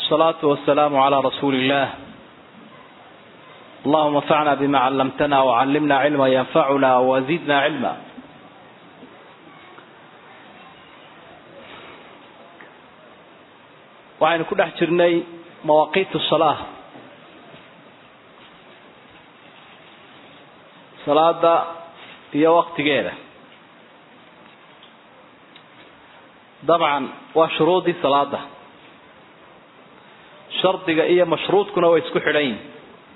والصلاة والسلام على رسول الله اللهم انفعنا بما علمتنا وعلمنا علما ينفعنا وزدنا علما waxaynu ku dhex jirnay mawaaqiit salaa salaada iyo waktigeeda dabcan waa shuruudii salaada shardiga iyo mashruudkuna way isku xidhan yihin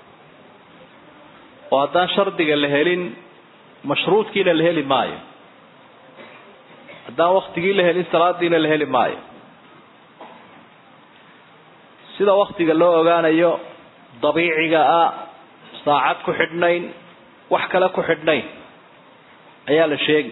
oo haddaan shardiga la helin mashruudkiina la heli maayo haddaan waktigii la helin salaadiina la heli maayo sida waktiga loo ogaanayo dabiiciga ah saacad ku xidhnayn wax kale ku xidhnayn ayaa la sheegi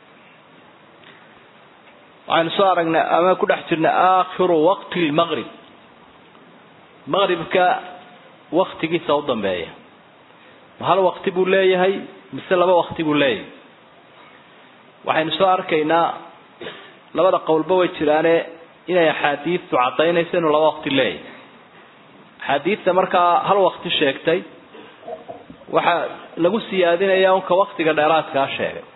waxaynu soo aragnay ama ku dhex jirnay aakhiru waqti lmaqrib maqribka waktigiisa u dambeeya ma hal wakti buu leeyahay mise laba wakti buu leeyahay waxaynu soo arkaynaa labada qowlba way jiraane inay axaadiidtu caddaynayso inuu laba wakti leeyahay axaadiidta markaa hal wakti sheegtay waxaa lagu siyaadinayaa unka waktiga dheeraadkaa sheegay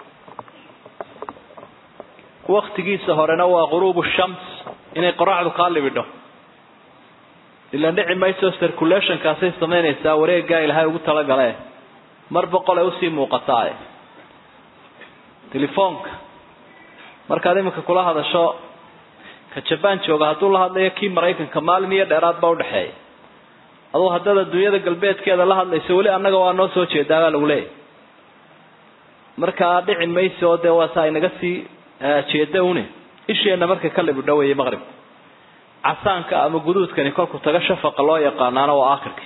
waktigiisa horena waa ghuruubu shams inay qoraxdu kaa libidho ilaan dhici mayso circulationkaasay samaynaysaa wareeggaa ilaahay ugu talagale mar boqol ay usii muuqataaye telefoonka markaad iminka kula hadasho ka jabaan jooga hadduu la hadlayo kii maraykanka maalin iyo dheeraad baa udhexeeya aduu haddaad adduunyada galbeedkeeda la hadlayso weli annaga waa noo soo jeedaa baa lagu leeyahy markaa dhici mayso oo dee waasa inaga sii jeeda une isheenna markay ka libidho weeye maqribka casaanka ama guduudkani kolku taga shafaqa loo yaqaanaana waa aakhirka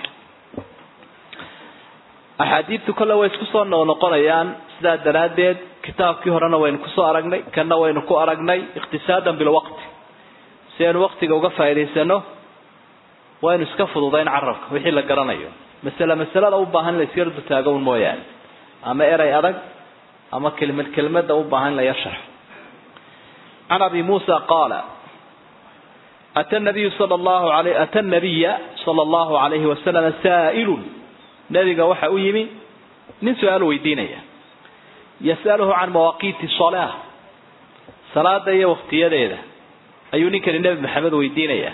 axaadiidtu kolle way isku soo noqnoqonayaan sidaa daraaddeed kitaabkii horena waynu kusoo aragnay kanna waynu ku aragnay ikhtisaadan bilwaqti si aynu waktiga uga faa'idaysano waynu iska fududayn carabka wixii la garanayo masale masalada u baahan in la isyar dutaago un mooyaane ama eray adag ama kelmad kelmada u baahan in la yar sharxo can abi muusa qaala ata nabiyu sala allahu alay ata nabiya sala allahu alayhi wasalama saa'ilun nabiga waxa u yimi nin su-aal weydiinaya yas'aluhu can mawaaqiiti salaa salaada iyo waktiyadeeda ayuu ninkani nebi maxamed weydiinaya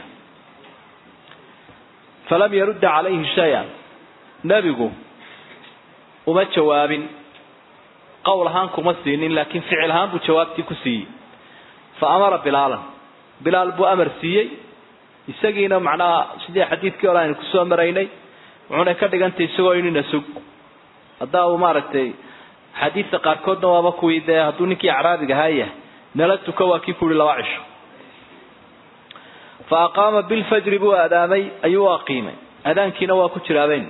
falam yarudda calayhi shay-an nebigu uma jawaabin qowl ahaan kuma siinin laakiin ficil ahaan buu jawaabtii ku siiyey fa amara bilaalan bilaal buu amar siiyey isagiina macnaha sidii xadiidkii hore aynu kusoo maraynay wuxuuna ka dhigantay isagoo inina sug haddaa uu maaragtay xadiidta qaarkoodna waaba kuwii dee hadduu ninkii acraabiga ahaaya nala tuka waa kii kuyihi laba cisho fa aqaama bilfajri buu aadaamay ayuu u aqiimay aadaankiina waa ku jiraaben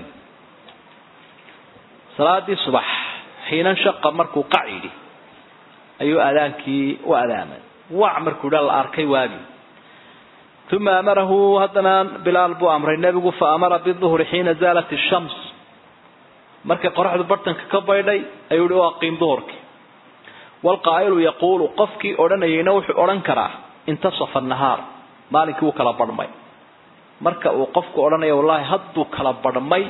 salaadii subax xiinan shaqa markuu qac yidhi ayuu aadaankii u adaamay wac markuu dha la arkay waagi uma amarahu haddana bilaal buu amray nebigu fa amara biduhri xiina zaalat shams markay qoraxdu bartanka ka baydhay ayuu yihi u aqiim duhurkii waalqaa'ilu yaquulu qofkii odhanayayna wuxuu odhan karaa intasafa nahaar maalinkii wuu kala badhmay marka uu qofku odhanayo wallahi hadduu kala badhmay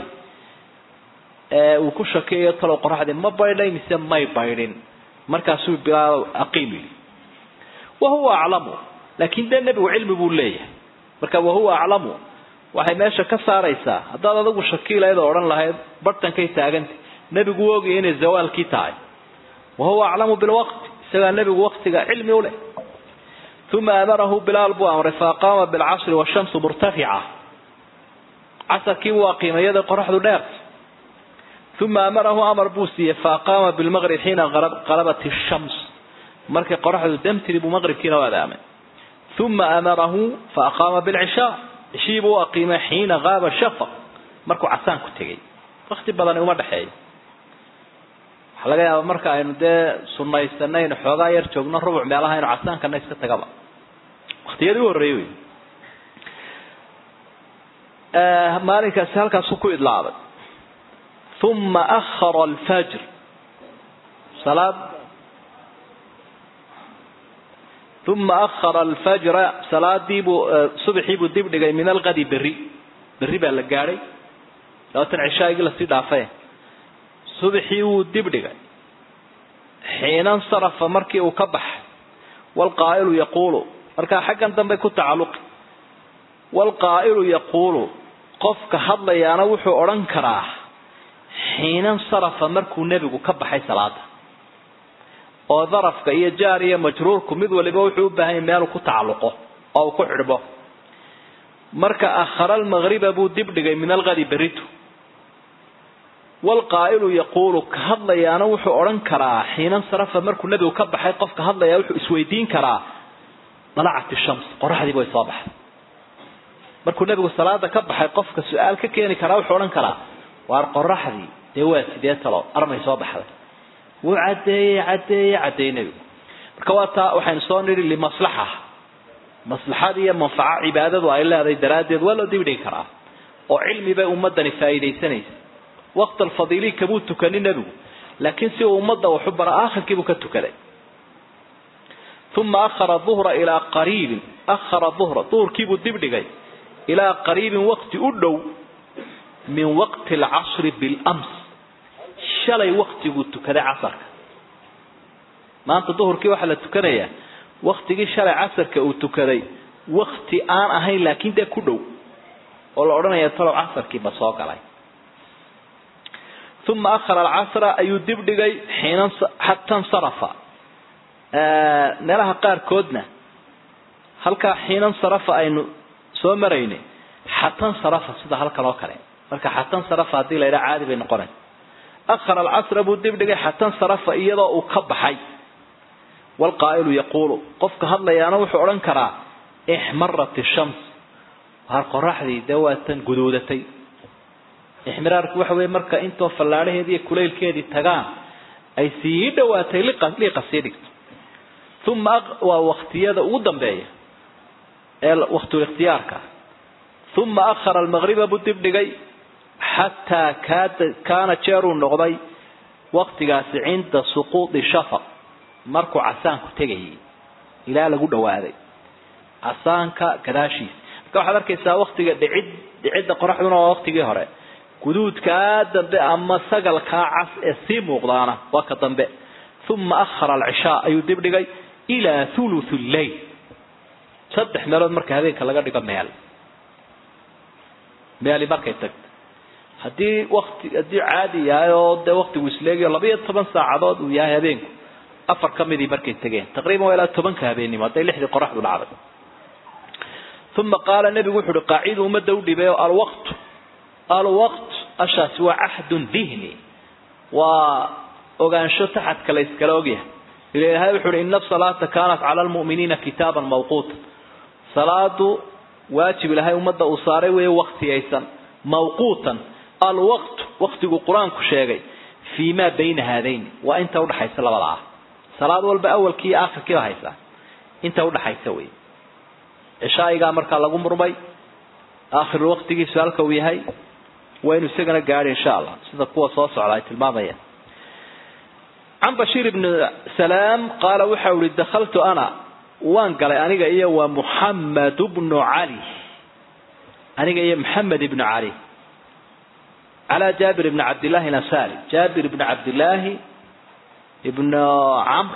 uu ku shakeeyo talow qoraxdii ma baydhay mise may baydhin markaasuu bilaal aqiim yidhi wahuwa aclamu laakin dee nebigu cilmi buu leeyahay marka wahuwa aclamu waxay meesha ka saaraysaa haddaad adigu shakiilayd oo odhan lahayd bartankay taaganta nebigu u ogaya inay zawaalkii tahay wahuwa aclamu bilwaqti isagaa nebigu waktiga cilmi u leh uma amarahu bilaal buu amray faaqaama bilcasri washamsu murtafica casarkii buu aqiimay iyada qoraxdu dheer uma amarahu amar buu siiyey faaqaama bilmaqrib xiina qalabat shams markay qoraxdu damtiri buu maqribkiina u adaamay uma amarahu faaqaama bilcishaa cishii buu u aqiimay xiina qaaba shafaq markuu casaan ku tegay wakti badani uma dhexeeyo waxaa laga yaaba marka aynu dee sunaysanaynu xoogaa yar joogno rubuc meelaha aynu casaankana iska tagaba waktiyadii u horreeyey wey maalinkaasi halkaasu ku idlaabay uma ahara alfajr salaad uma ahara alfajra salaadiibuu subaxiibuu dib dhigay min alqadi berri berri baa la gaadhay labaatan cishaagii lasii dhaafay subaxii wuu dib dhigay xiina nsarafa markii uu ka baxay waalqaa'ilu yaquulu markaa xaggan dambe ku tacalluqi waalqaa'ilu yaquulu qofka hadlayaana wuxuu odhan karaa xiina nsarafa markuu nebigu ka baxay salaada oo darafka iyo jaar iyo majruurku mid waliba wuxuu u baahan yahy meeluu ku tacalluqo oo uu ku xidhbo marka akhara almaqriba buu dib dhigay min alqadi beritu waalqaa'ilu yaquulu ka hadlayaana wuxuu odhan karaa xiina nsarafa markuu nebigu ka baxay qofka hadlayaa wuxuu isweydiin karaa dalacat ishams qoraxdiiba way soo baxday markuu nebigu salaada ka baxay qofka su-aal ka keeni karaa wuxuu odhan karaa waar qoraxdii dee waa sidee talo armay soo baxday wuu caddeeyey caddeeye caddeeyey nebigu marka waa taa waxaynu soo nidhi limaslaxa maslaxada iyo manfaco cibaadadu ay leedahay daraaddeed waa loo dibdhigi karaa oo cilmi bay ummadani faa'iidaysanaysa waqt alfadiili kabuu tukanin nebigu laakiin si uu ummadda waxu bara aakhirkiibuu ka tukaday uma ahara duhra ilaa qariibin ahara duhra duhurkiibuu dib dhigay ilaa qariibin waqti u dhow min waqti alcasri bilams shalay waqtiguu tukaday casarka maanta duhurkii waxaa la tukanayaa waktigii shalay casarka uu tukaday wakti aan ahayn laakiin dee ku dhow oo la odhanaya talow casarkiiba soo galay uma ahara alcasra ayuu dib dhigay xiina xata nsarafa meelaha qaarkoodna halkaa xiina nsarafa aynu soo maraynay xata nsarafa sida halkan oo kale marka xata nsarafa haddii la yidhaha caadi bay noqonaysa ahara alcasra buu dib dhigay xata nsarafa iyadoo uu ka baxay waalqaa'ilu yaquulu qofka hadlayaana wuxuu odhan karaa ixmarat ishams waar qoraxdii dee waa tan guduudatay ixmiraarku waxa weeye marka intoo fallaadhaheedii iyo kulaylkeedii tagaan ay sii dhawaatay liiqa sii dhigto uma waa waktiyada ugu dambeeya ee waktul ikhtiyaarka uma ahara almaqriba buu dib dhigay xataa kaada kaana jeeruu noqday waktigaasi cinda suquudi shafaq markuu casaanku tegayay ilaa lagu dhawaaday casaanka gadaashiisa marka waxaad arkaysaa waktiga dhicid dhicidda qoraxduna waa waktigii hore guduudkaa dambe ama sagalkaa cas ee sii muuqdaana waa ka dambe uma ahara alcishaa ayuu dib dhigay ilaa thuluth lleyl saddex meelood marka habeenka laga dhigo meel meeli markay tagto haddii wati haddii caadi yahay oo dee waktigu isleegayo labayo toban saacadood uu yahay habeenku afar ka midii markay tegeen taqriban waa ilaa tobanka habeenimo hadday lixdii qoraxdu dhacday uma qaala nebigu wuxu uhi qaacidu ummadda u dhibay oo alwaqtu alwaqt ashaasi waa cahdun dihni waa ogaansho taxadka la yskala ogyahay ila ilahay wuxu uhi ina asalaata kaanat cala almu'miniina kitaaban mawquuta salaadu waajib ilahay ummadda uu saaray weeye waktiyaysan mawquutan alwaqtu waktigu qur-aanku sheegay fii maa bayna haadayn waa inta udhaxaysa labada ah salaad walba awalkii iyo aakhirkiiba haysaa inta udhaxaysa wey cishaa'igaa markaa lagu murmay aakhiru waktigiisu halka uu yahay waynu isagana gaadhi insha allah sida kuwa soo socda ay tilmaamayaan can bashiir ibni salaam qaala waxa uhi dakhaltu ana waan galay aniga iyo waa muxamed bnu cali aniga iyo maxamed ibnu cali calaa jaabir ibni cabdillahi alansaari jaabir ibni cabdillaahi ibn camr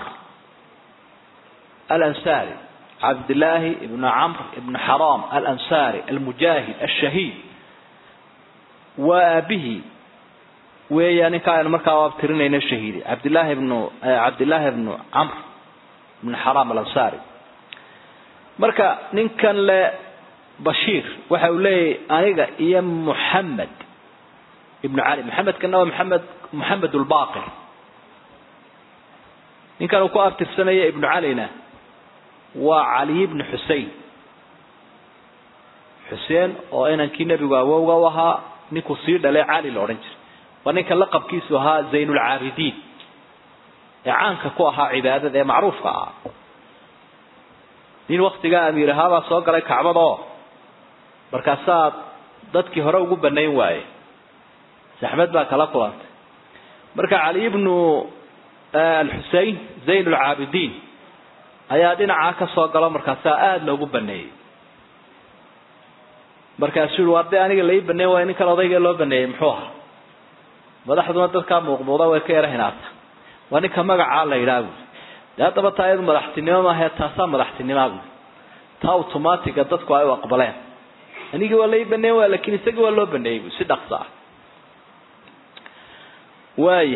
alansaari cabdillaahi ibn camr ibn xaram alansari almujaahid alshahiid waa aabihi weeya ninkaa aynu markaa abtirinayna shahiidi cabdillaahi ibnu cabdillaahi ibnu camr ibn xaram alansari marka ninkan le bashiir waxa uu leeyahy aniga iyo muxamed ibnu cali maxamedkana waa maxamed moxamed lbaqir ninkan uu ku abtirsanaya ibnu calina waa cali ibnu xusein xuseen oo inankii nebigu awowga u ahaa ninkuu sii dhalay cali la odhan jiray waa ninka laqabkiisu ahaa zaynulcaabidiin ee caanka ku ahaa cibaadada ee macruufka ahaa nin waktigaa amiir ahaabaa soo galay kacbada oo markaasaa dadkii hore ugu banayn waaye saxmed baa kala kulantay marka cali ibnu alxusein zayn lcaabidiin ayaa dhinacaa ka soo galo markaasaa aada loogu baneeyey markaasuu yihi waa dee aniga lai baneey waay ninkan odayga loo baneeyey muxuu ahaa madaxduna dadkaa muuqmuuda way ka yara hinaata waa ninka magacaa la yidhaha buui dee haddaba taa iyadu madaxtinimo maahae taasaa madaxtinimaa buui taa automatiga dadku ay u aqbaleen anigii waa lai baneey waay lakin isagii waa loo baneeyey bui si dhaqso ah waaya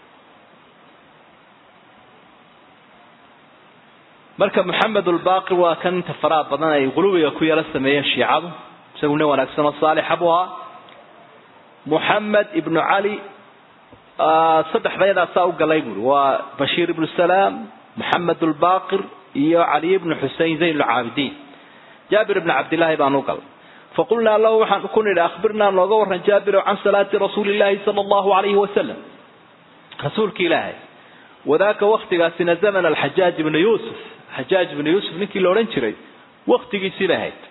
marka maxamed ulbaaqir waa kan inta faraha badan ay qulubiga ku yaro sameeyeen shiicadu isagu nin wanaagsan oo saalixa buu ahaa moxamed ibnu cali saddexdayadaasaa u galay buuri waa bashiir ibnu salaam moxamed ulbaaqir iyo cali ibnu xusein zayn lcaabidiin jaabir ibnu cabdillaahi baan u galay faqulnaa lahu waxaan ku nidhi akhbirnaa nooga waran jaabiro can salaati rasuuli llaahi sala allahu alayhi wasalam rasuulki ilaahay wadaaka waktigaasina zaman alxajaaj ibnu yuusuf xajaaj ibnu yuusuf ninkii la odhan jiray waktigiisii bay ahayd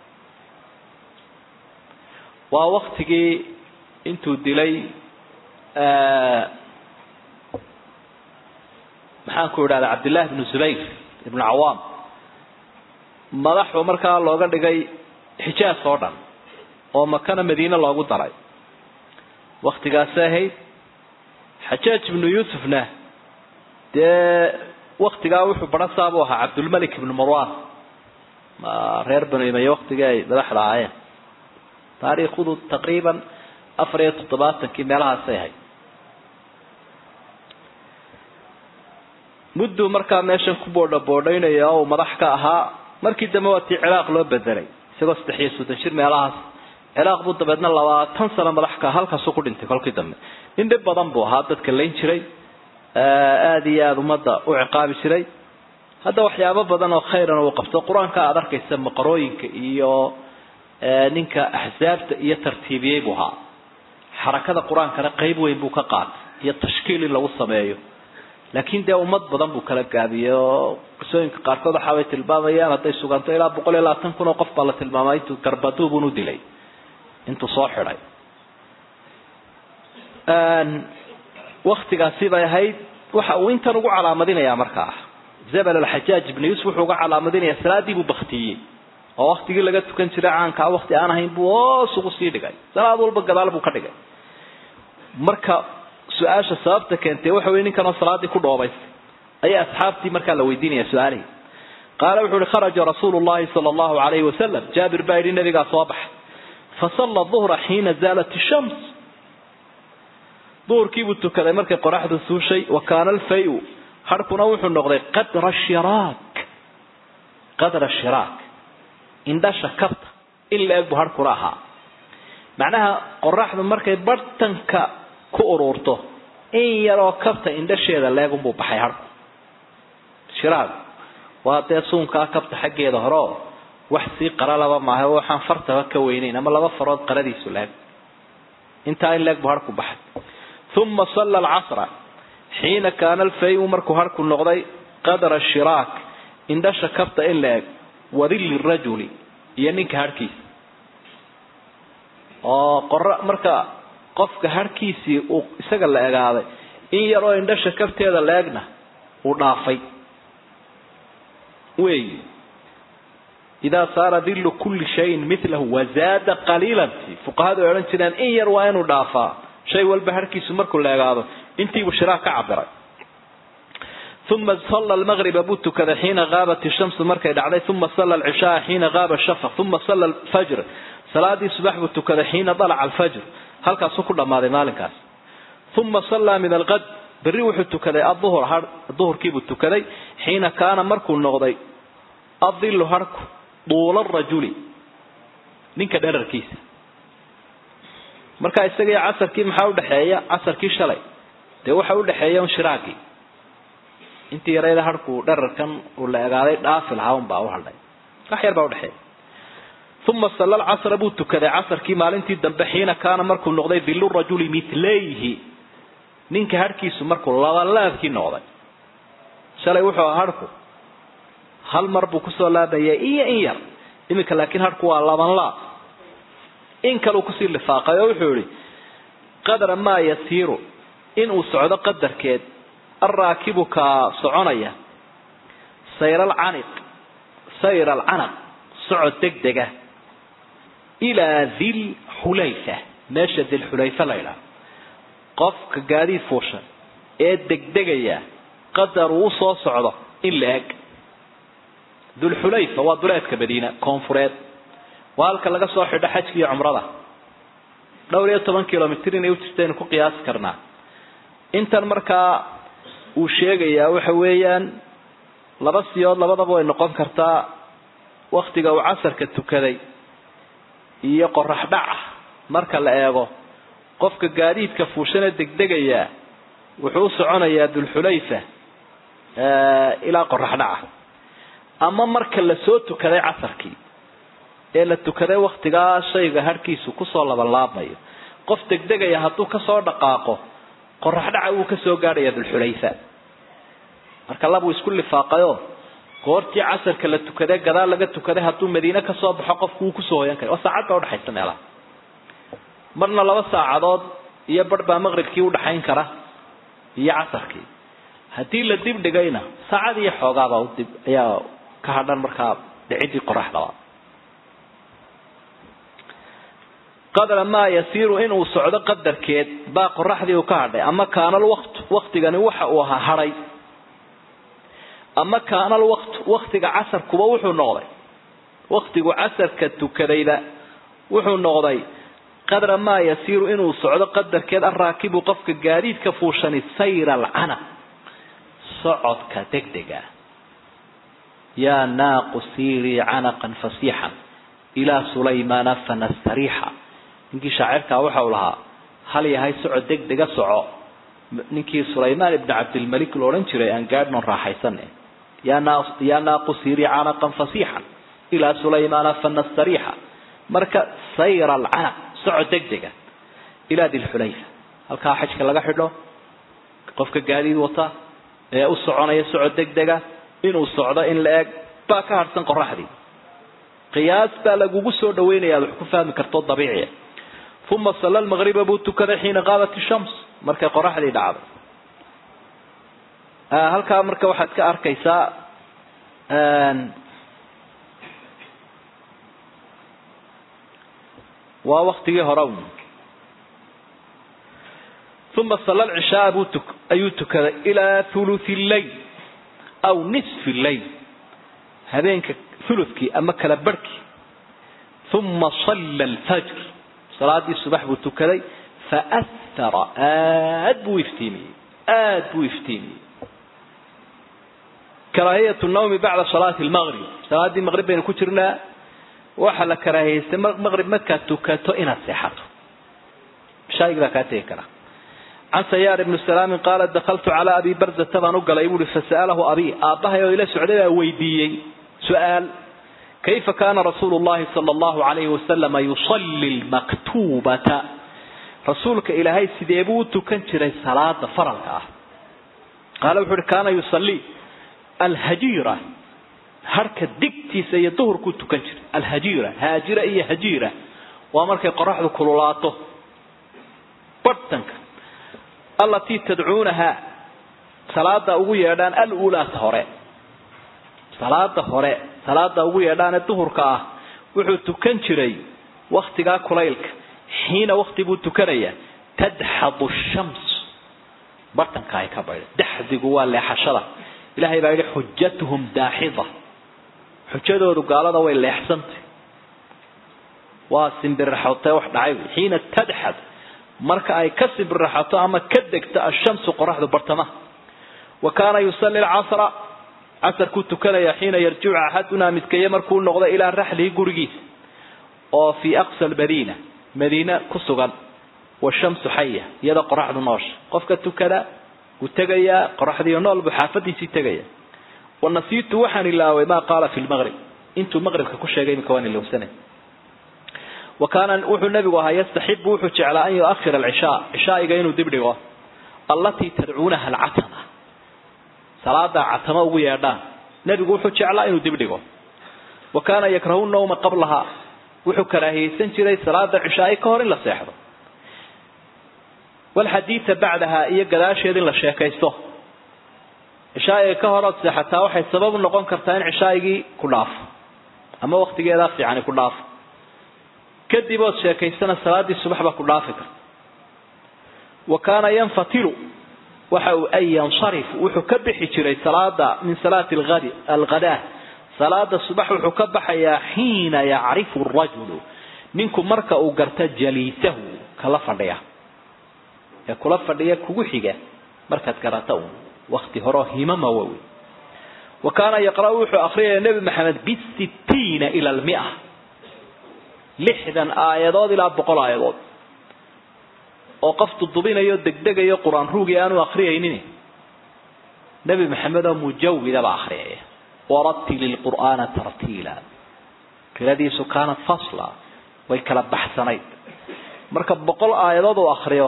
waa waktigii intuu dilay maxaan ku idhahda cabdillahi ibnu zubayr ibnu cawaam madaxu markaa looga dhigay xijaas oo dhan oo makana madiine loogu daray waktigaasay ahayd xajaaj ibnu yuusufna dee waktigaa wuxuu barasaabuu ahaa cabdulmalik ibnu marwan reer banu imeye waktigii ay madaxda ahaayeen taariikhdu taqriiban afar iyo toddobaatankii meelahaasay ahayd mudduu markaa meeshan ku boodha boodhaynaya oo uu madax ka ahaa markii dambe waa tii ciraaq loo bedelay isagoo saddex iyo soddon jir meelahaas ciraaq buu dabeedna labaatan sano madax ka halkaasuu ku dhintay kolkii dambe nin dhib badan buu ahaa dadka layn jiray aada iyo aada ummadda u ciqaabi jiray hadda waxyaabo badan oo khayran uu qabto qur-aanka aada arkaysa maqarooyinka iyo ninka axsaabta iyo tartiibiyey buu ahaa xarakada qur-aankana qeyb weyn buu ka qaatay iyo tashkiil in lagu sameeyo laakiin dee ummad badan buu kala gaabiyey oo qisooyinka qaarkood waxaabay tilmaamayaan hadday suganto ilaa boqol iyo labaatan kun oo qof baa la tilmaamay intuu garbaduubun u dilay intuu soo xidhay waktigaasi bay ahayd waxa uu intan ugu calaamadinayaa markaa zabal alxajaaj ibnu yuusuf wuxuu uga calaamadinayaa salaadii buu baktiyey oo waktigii laga tukan jiray caankaa wakti aan ahayn buu hoos ugu sii dhigay salaad walba gadaal buu ka dhigay marka su-aasha sababta keentay waxa wey ninkanoo salaadii ku dhoobaystay ayaa asxaabtii markaa la weydiinaya su-aalihii qaala wuxu uhi kharaja rasuulu llahi sala allahu alayhi wasalam jaabir baa yidhi nabigaa soo baxay fasalla duhra xiina zaalat ishams duhurkiibuu tukaday markay qoraxdu suushay wa kaana alfayu harhkuna wuxuu noqday qadra shiraak qadra shiraak indhasha kabta in la eg buu harhkuna ahaa macnaha qoraxdu markay bartanka ku ururto in yaroo kabta indhasheeda leegunbuu baxay harku shiraag waa dee suunkaa kabta xaggeeda horeo wax sii qaralaba maaha waxaan fartaba ka weynayn ama laba farood qaradiisu leeg intaa in leeg buu harku baxay uma salla alcasra xiina kaana alfayu markuu harku noqday qadra shiraak indhasha kabta in la eg wadilli rajuli iyo ninka harhkiisa oo qora marka qofka harhkiisii uu isaga la egaaday in yaroo indhasha kabteeda la egna uu dhaafay wey idaa saara dillu kulli shayin milahu wazaada qaliilan fuqahadu ay odhan jireen in yar waa inuu dhaafaa shay walba harhkiisu markuu la egaado intiibuu shiraak ka cabiray uma salla almagriba buu tukaday xiina gaabat ishamsu markay dhacday uma salla alcishaaa xiina gaaba shafaq uma salla alfajr salaadii subax buu tukaday xiina dalaca alfajr halkaasuu ku dhammaaday maalinkaas uma sallaa min alqad berri wuxuu tukaday aduhur ha duhurkiibuu tukaday xiina kaana markuu noqday adilu harku duula rajuli ninka dherarkiisa markaa isagii casarkii maxaa udhexeeya casarkii shalay dee waxa udhexeeya un shiraagii intii yarayda harku dherarkan uu la egaaday dhaafi lahaa un baa u hadhay wax yar baa udhexeeya uma salla alcasra buu tukaday casarkii maalintii dambe xiina kaana markuu noqday dilu rajuli milayhi ninka harhkiisu markuu labalaabkii noqday shalay wuxuu aha harhku hal mar buu kusoo laabaya iyo in yar iminka laakiin harhku waa laban laab in kaleu kusii lifaaqay oo wuxuu yihi qadra maa yasiiru inuu socdo qadarkeed alraakibu kaa soconaya sayr alcaniq sayr alcanaq socod degdega ilaa dil xulayfa meesha dilxulayfa la ydhaha qofka gaadiid fuusha ee degdegaya qadar uu usoo socdo in la eg dulxulayfa waa duleedka madiina koonfureed waa halka laga soo xidho xajka iyo cumrada dhowr iyo toban kilomitr inay ujirtaynu ku qiyaasi karnaa intan markaa uu sheegayaa waxa weeyaan laba siyood labadaba way noqon kartaa waktiga uu casarka tukaday iyo qorax dhaca marka la eego qofka gaadiidka fuushana degdegaya wuxuu u soconayaa dulxulayfa ilaa qorax dhaca ama marka la soo tukaday casarkii ee la tukaday waktigaa shayga harhkiisu kusoo labanlaabmayo qof degdegaya hadduu kasoo dhaqaaqo qorax dhaca wuu kasoo gaadhaya dulxulayfa marka labuu isku lifaaqayo goortii casarka la tukaday gadaal laga tukaday hadduu madiine kasoo baxo qofku wuu kusoo hoyan kara waa saacad baa udhexaysa meelaha marna laba saacadood iyo barh baa maqribkii udhaxayn kara iyo casarkii haddii la dib dhigayna saacad iyo xoogaabaa udib ayaa ka hadhan markaa dhicidii qoraxdaba qadra maa yasiiru inuu socdo qadarkeed baa qoraxdii uu ka hadhay ama kaanal waqt waktigani waxa uu ahaa hadhay ama kaanal waqt waktiga casarkuba wuxuu noqday waktigu casarka tukadayda wuxuu noqday qadra maa yasiiru inuu socdo qadarkeed araakibu qofka gaadiidka fuushani sayra alcanaq socodka degdega yaa naaqu siirii canaqan fasiixan ilaa sulaymaana fanastariixa ninkii shaacirkaa waxa uu lahaa hal yahay socod degdega soco ninkii sulaymaan ibni cabdilmalik la odhan jiray aan gaadhnon raaxaysane yaa naaqu siirii canaqan fasiixan ilaa sulaymaana fanastariixa marka sayra alcanaq socod degdega ilaa dilxulayfa halkaa xajka laga xidho qofka gaadiid wata ee u soconaya socod degdega inuu socdo in la eg baa ka harhsan qoraxdii qiyaas baa lagugu soo dhaweynaya ad wax ku fahmi karto dabiiciya uma salla lmaqriba buu tukaday xiina qaabat ishams markay qoraxdii dhacday halkaa marka waxaad ka arkaysaa waa waktigii hore un uma salla lcishaaa buu tuk ayuu tukaday ilaa thuluthi lleyl aw nisfi lleyl habeenka thuluthkii ama kala barhkii uma salla alfajr salaadii subax buu tukaday faahara aad buu iftiimiyey aad buu iftiimiyey karaahiyat nawmi bacda salaati lmaqrib salaadii maqrib baynu ku jirnaa waxaa la karaahiyeystay maqrib markaad tukato inaad seexato shaayig baa kaa tegi kara can sayaar ibni salaamin qaala dakaltu calaa abi barzata baan u galay buuhi fasa'alahu abi aabbahay oo ila socday baa weydiiyey su-aal kayfa kaana rasuulu llahi sala allahu alayhi wasalama yusalli lmaktubata rasuulka ilaahay sidee buu u tukan jiray salaada faralka ah qaala wuxu uhi kaana yusallii alhajiira harka digtiisa iyo duhurkuu tukan jiray alhajiira haajira iyo hajiira waa markay qoraxdu kululaato barhtanka allatii tadcuunaha salaada ugu yeedhaan alulaata hore salaada hore salaada ugu yeedhaane duhurka ah wuxuu tukan jiray waktigaa kulaylka xiina wakti buu tukanayaa tadxadu shams bartanka ay ka baydha daxdigu waa leexashada ilahay baa yidhi xujatuhum daaxida xujadoodu gaalada way leexsantay waa simbirraxotee wax dhacay xiina tadxad marka ay ka simbirraxato ama ka degto ashamsu qoraxdu bartamaha wa kaana yusalli lcasra casarkuu tukanaya xiina yarjicu axadunaa midkeeye markuu noqdo ilaa raxlihi gurigiisa oo fii aqsa lmadiina madiina ku sugan washamsu xaya iyada qoraxdu noosha qofka tukada wuu tegayaa qoraxdiiyo nool buu xaafadiisii tegaya wanasiitu waxaan ilaaway maa qaala fi lmaqrib intuu maqribka ku sheegay imika waan ilowsanay wa kaana wuxuu nabigu ahaa yastaxibu wuxuu jeclaa an yuahira alcishaa cishaa'iga inuu dib dhigo allatii tadcuunaha alcatama salaadaa catama ugu yeedhaan nebigu wuxuu jeclaa inuu dib dhigo wa kaana yakrahu nawma qablaha wuxuu karaahiyeysan jiray salaada cishaai ka hor in la seexdo walxadiida bacdaha iyo gadaasheed in la sheekaysto cishaa'iga ka hor ood seexataa waxay sabab u noqon kartaa in cishaa'igii ku dhaafo ama waktigeedaa fiicani ku dhaafo kadib ood sheekaysana salaaddii subax baa ku dhaafi karta wa kaana yanfatilu waxa uu ay yansarif wuxuu ka bixi jiray salaada min salaati alghadi alghadaa salaada subax wuxuu ka baxayaa xiina yacrifu rajulu ninku marka uu garta jaliisahu kala fadhiya ee kula fadhiya kugu xiga markaad garata un wakti horeo himama wawi wa kaana yaqra'u wuxuu akhriyaya nebi maxamed bisittiina ila almia lixdan aayadood ilaa boqol aayadood oo qof dudubinayo degdegayo qur-aan ruugi aanu akriyaynin nebi maxamed oo mujawidaba akriyaya waratili lqur'aana tartiila qiradiisu kaanat fasla way kala baxsanayd marka boqol aayadood uu akriyo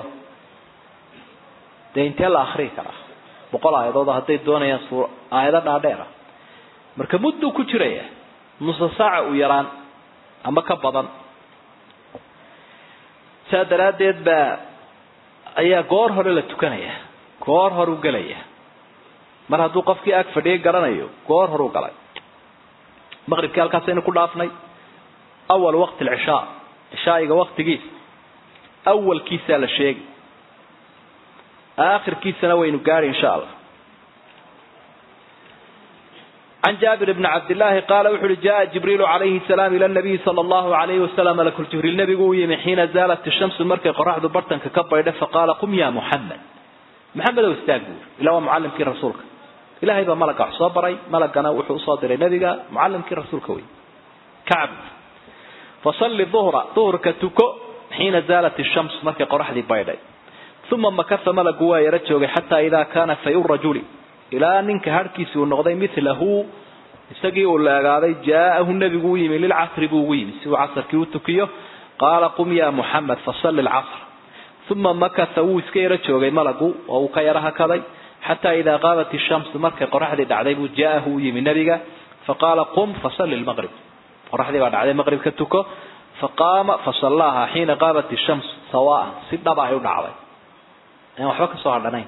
dee intee la akriyi karaa boqol aayadood hadday doonayaan su aayado dhaadheera marka mudduu ku jiraya nusa saaca u yaraan ama ka badan saa daraaddeed baa ayaa goor hore la tukanaya goor horu gelaya mar hadduu qofkii ag fadhiyay garanayo goor horu galay maqribkii halkaasaynu ku dhaafnay awal waqti alcishaa cishaa'iga waqtigiisa awalkiisaa la sheegi aakhirkiisana waynu gaadhi insha allah can jaabir bni cabdillaahi qaala wuxu uhi jaa jibriilu calayhi salaam ila nabiyi sala allahu alayhi wasalam malakul jibriil nebigu u yimi xiina zaalat ishamsu markay qoraxdu bartanka ka baydha faqaala qum ya muxamed maxamed ow istaag buuri ila waa mucallimkii rasuulka ilahay baa malagga wax soo baray malagana wuxuu usoo diray nebiga mucallimkii rasuulka wey kacb fasalli duhra duhurka tuko xiina zaalat ishams markay qoraxdii baydhay uma makasa malagu waa yaro joogay xataa idaa kaana fayu rajuli ilaa ninka harhkiisi uu noqday milahu isagii uu leegaaday jaa'ahu nebigu u yimi lilcasri buu ugu yimi si uu casarkii u tukiyo qaala qum ya muxamed fasalli lcasr uma makasa wuu iska yaro joogay malagu oo uu ka yaro hakaday xataa idaa qaabat ishamsu markay qoraxdii dhacday buu jaa'ahu u yimi nebiga faqaala qum fasalli lmaqrib qoraxdii baa dhacday maqribka tuko faqaama fasallaaha xiina qaabat ishams sawaan si dhaba ay u dhacday aan waxba kasoo hadhanayn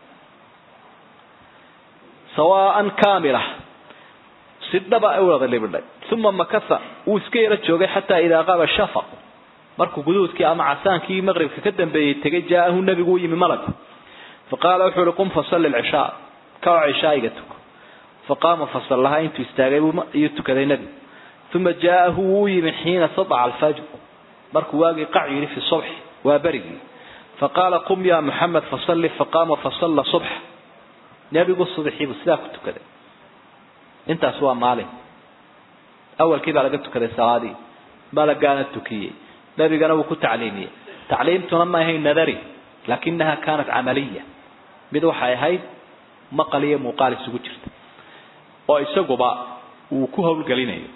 sawaan kaamila si dhaba ay wada libidhay uma makasa wuu iska yaro joogay xataa idaa qaaba shafaq markuu guduudkii ama casaankii maqribka ka dambeeyey tegay jaa'ahu nebigu u yimi malagu faqaala wuxuu uhi qum fasalli lcishaa kaco cishaa'iga tuko faqaama fasallahaa intuu istaagay ayuu tukaday nebigu uma jaa'ahu wuu u yimi xiina sadaca alfajr markuu waagii qac yidhi fi subxi waa berigii faqaala qum ya muxamed fasalli faqaama fasalla subxa nebigu subaxiibuu sidaa ku tukaday intaas waa maalin awalkii baa laga tukaday salaadii malagaana tukiyey nebigana wuu ku tacliimiyey tacliimtuna ma ahayn nadari laakinaha kaanat camaliya mid waxay ahayd maqal iyo muuqaal isugu jirta oo isaguba uu ku howlgelinayo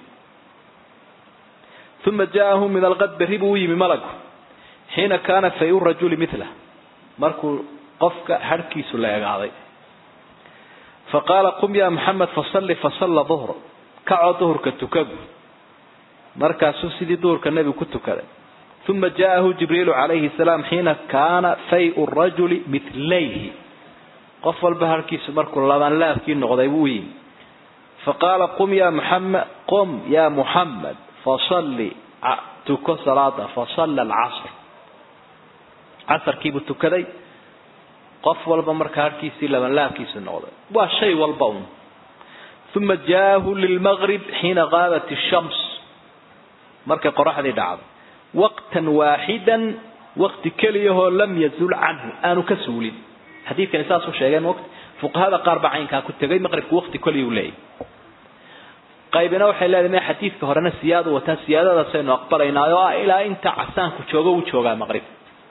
uma jaa'ahu min alqad berri buu u yimi malagu xiina kaana fayu rajuli mila markuu qofka harhkiisu la egaaday faqaala qum ya muxamed fasalli fasalla duhra kacoo duhurka tukagu markaasuu sidii duhurka nebigu ku tukaday uma jaa'ahu jibriilu calayhi salaam xiina kaana fayu rajuli milayhi qof walba harhkiisu markuu labanlaabkii noqday buu u yimi faqaala qum ya muxamed qum ya muxamed fasalli tuko salaada fasalla alcasr casarkiibuu tukaday qof walba markaa harkiisii labanlaabkiisu noqday waa shay walba un uma jaa'ahu lilmaqrib xiina qaabat ishams markay qoraxdii dhacday waqtan waaxidan waqti keliyahoo lam yazul canhu aanu ka suulin xadiidkani saasuu sheegeen waqti fuqahada qaar baa caynkaa ku tegay maqribku waqti keliyuu leeyahy qaybina waxay leedahay ma xadiidka horena siyaadu wataa siyaadadaasaynu aqbalaynaa oo ah ilaa inta casaanku joogo uu joogaa maqrib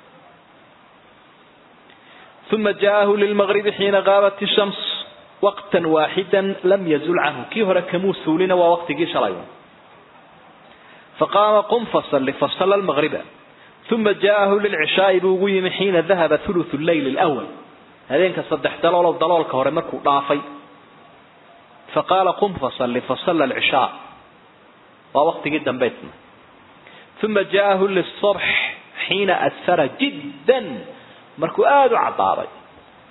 uma jaa'ahu lilmaqribi xiina qaabat ishams waqtan waaxidan lam yazul canhu kii hore kamuu suulina waa waqtigii shalay faqaama qum fasalli fasalla lmaqriba uma jaa'ahu lilcishaa'i buu ugu yimi xiina dahaba thuluthu leyl lwal habeenka saddex daloolow daloolka hore markuu dhaafay faqaala qum fasalli fasalla alcishaa waa waqtigii dambaysna uma jaa'ahu lisubx xiina asfara jiddan markuu aada u caddaaday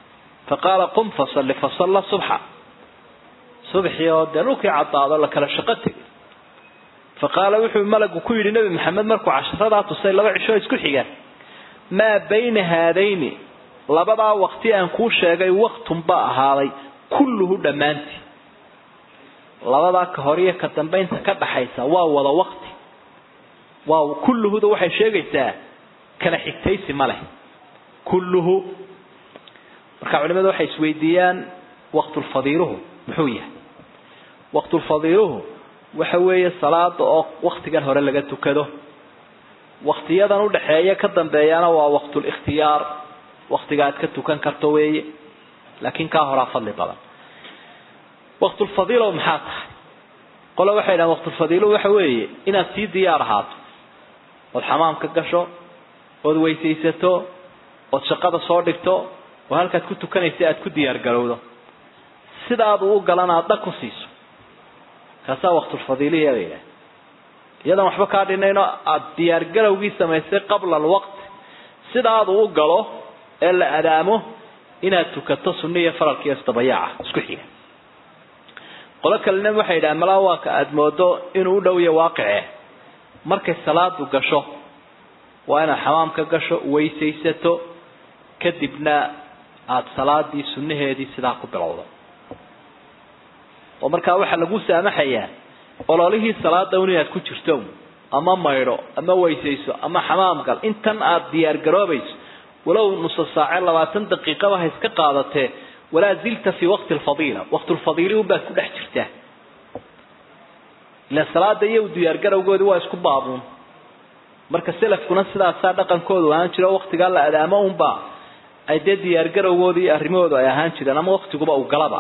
faqaala qum fasalli fasalla subxa subxii oo dee dhulkii caddaado la kala shaqo tegay faqaala wuxuu malagu ku yidhi nebi maxamed markuu casharadaa tusay laba cisho isku xiga maa bayna haadayni labadaa waqti aan kuu sheegay waktun baa ahaaday kulluhu dhammaantii labadaa ka hor iyo ka dambaynta ka dhaxaysa waa wada waqti waa kulluhuda waxay sheegaysaa kala xigtaysi ma leh kulluhu marka culimadu waxay isweydiiyaan waqtulfadiiluhu muxuu yahay waqtulfadiiluhu waxa weeye salaada oo waktigan hore laga tukado waktiyadan udhaxeeya ka dambeeyana waa waqtulikhtiyaar waktiga aad ka tukan karto weeye laakiin kaa horaa fadli badan waqtulfadiilo maxaa tahay qole waxay dhahan waqtulfadiilo waxa weeye inaad sii diyaar ahaato ood xamaamka gasho ood weysaysato ood shaqada soo dhigto oo halkaad ku tukanaysa aad ku diyaar garowdo sidaad uu galana aad dhag ku siiso kaasaa waqtulfadiiliya la yidhaha iyadan waxba kaa dhinayno aada diyaargarowgii samaysay qabla alwaqti sidaadu u galo ee la adaamo inaad tukato sunni iyo faralka iyo isdabayaaca isku xiga qolo kalena waxay yidhaha malaa waa ka aada moodo inuu u dhow ya waaqice markay salaadu gasho waa inaad xamaamka gasho weysaysato kadibna aada salaadii sunnaheedii sidaa ku bilowdo oo markaa waxaa lagu saamaxayaa ololihii salaada un inaad ku jirto ama maydho ama weysayso ama xamaam gal intan aada diyaar garoobayso walow nusa saace labaatan daqiiqaba ha iska qaadatee walaa zilta fii waqti lfadiila waqtulfadiili unbaad ku dhex jirtaa ila salaada iyo diyaargarowgoodi waa isku baabuun marka selafkuna sidaasaa dhaqankoodu ahaan jiro waqtigaa la adaamo unbaa ay dee diyaargarowgoodi iyo arrimahoodu ay ahaan jireen ama waqtiguba uu galaba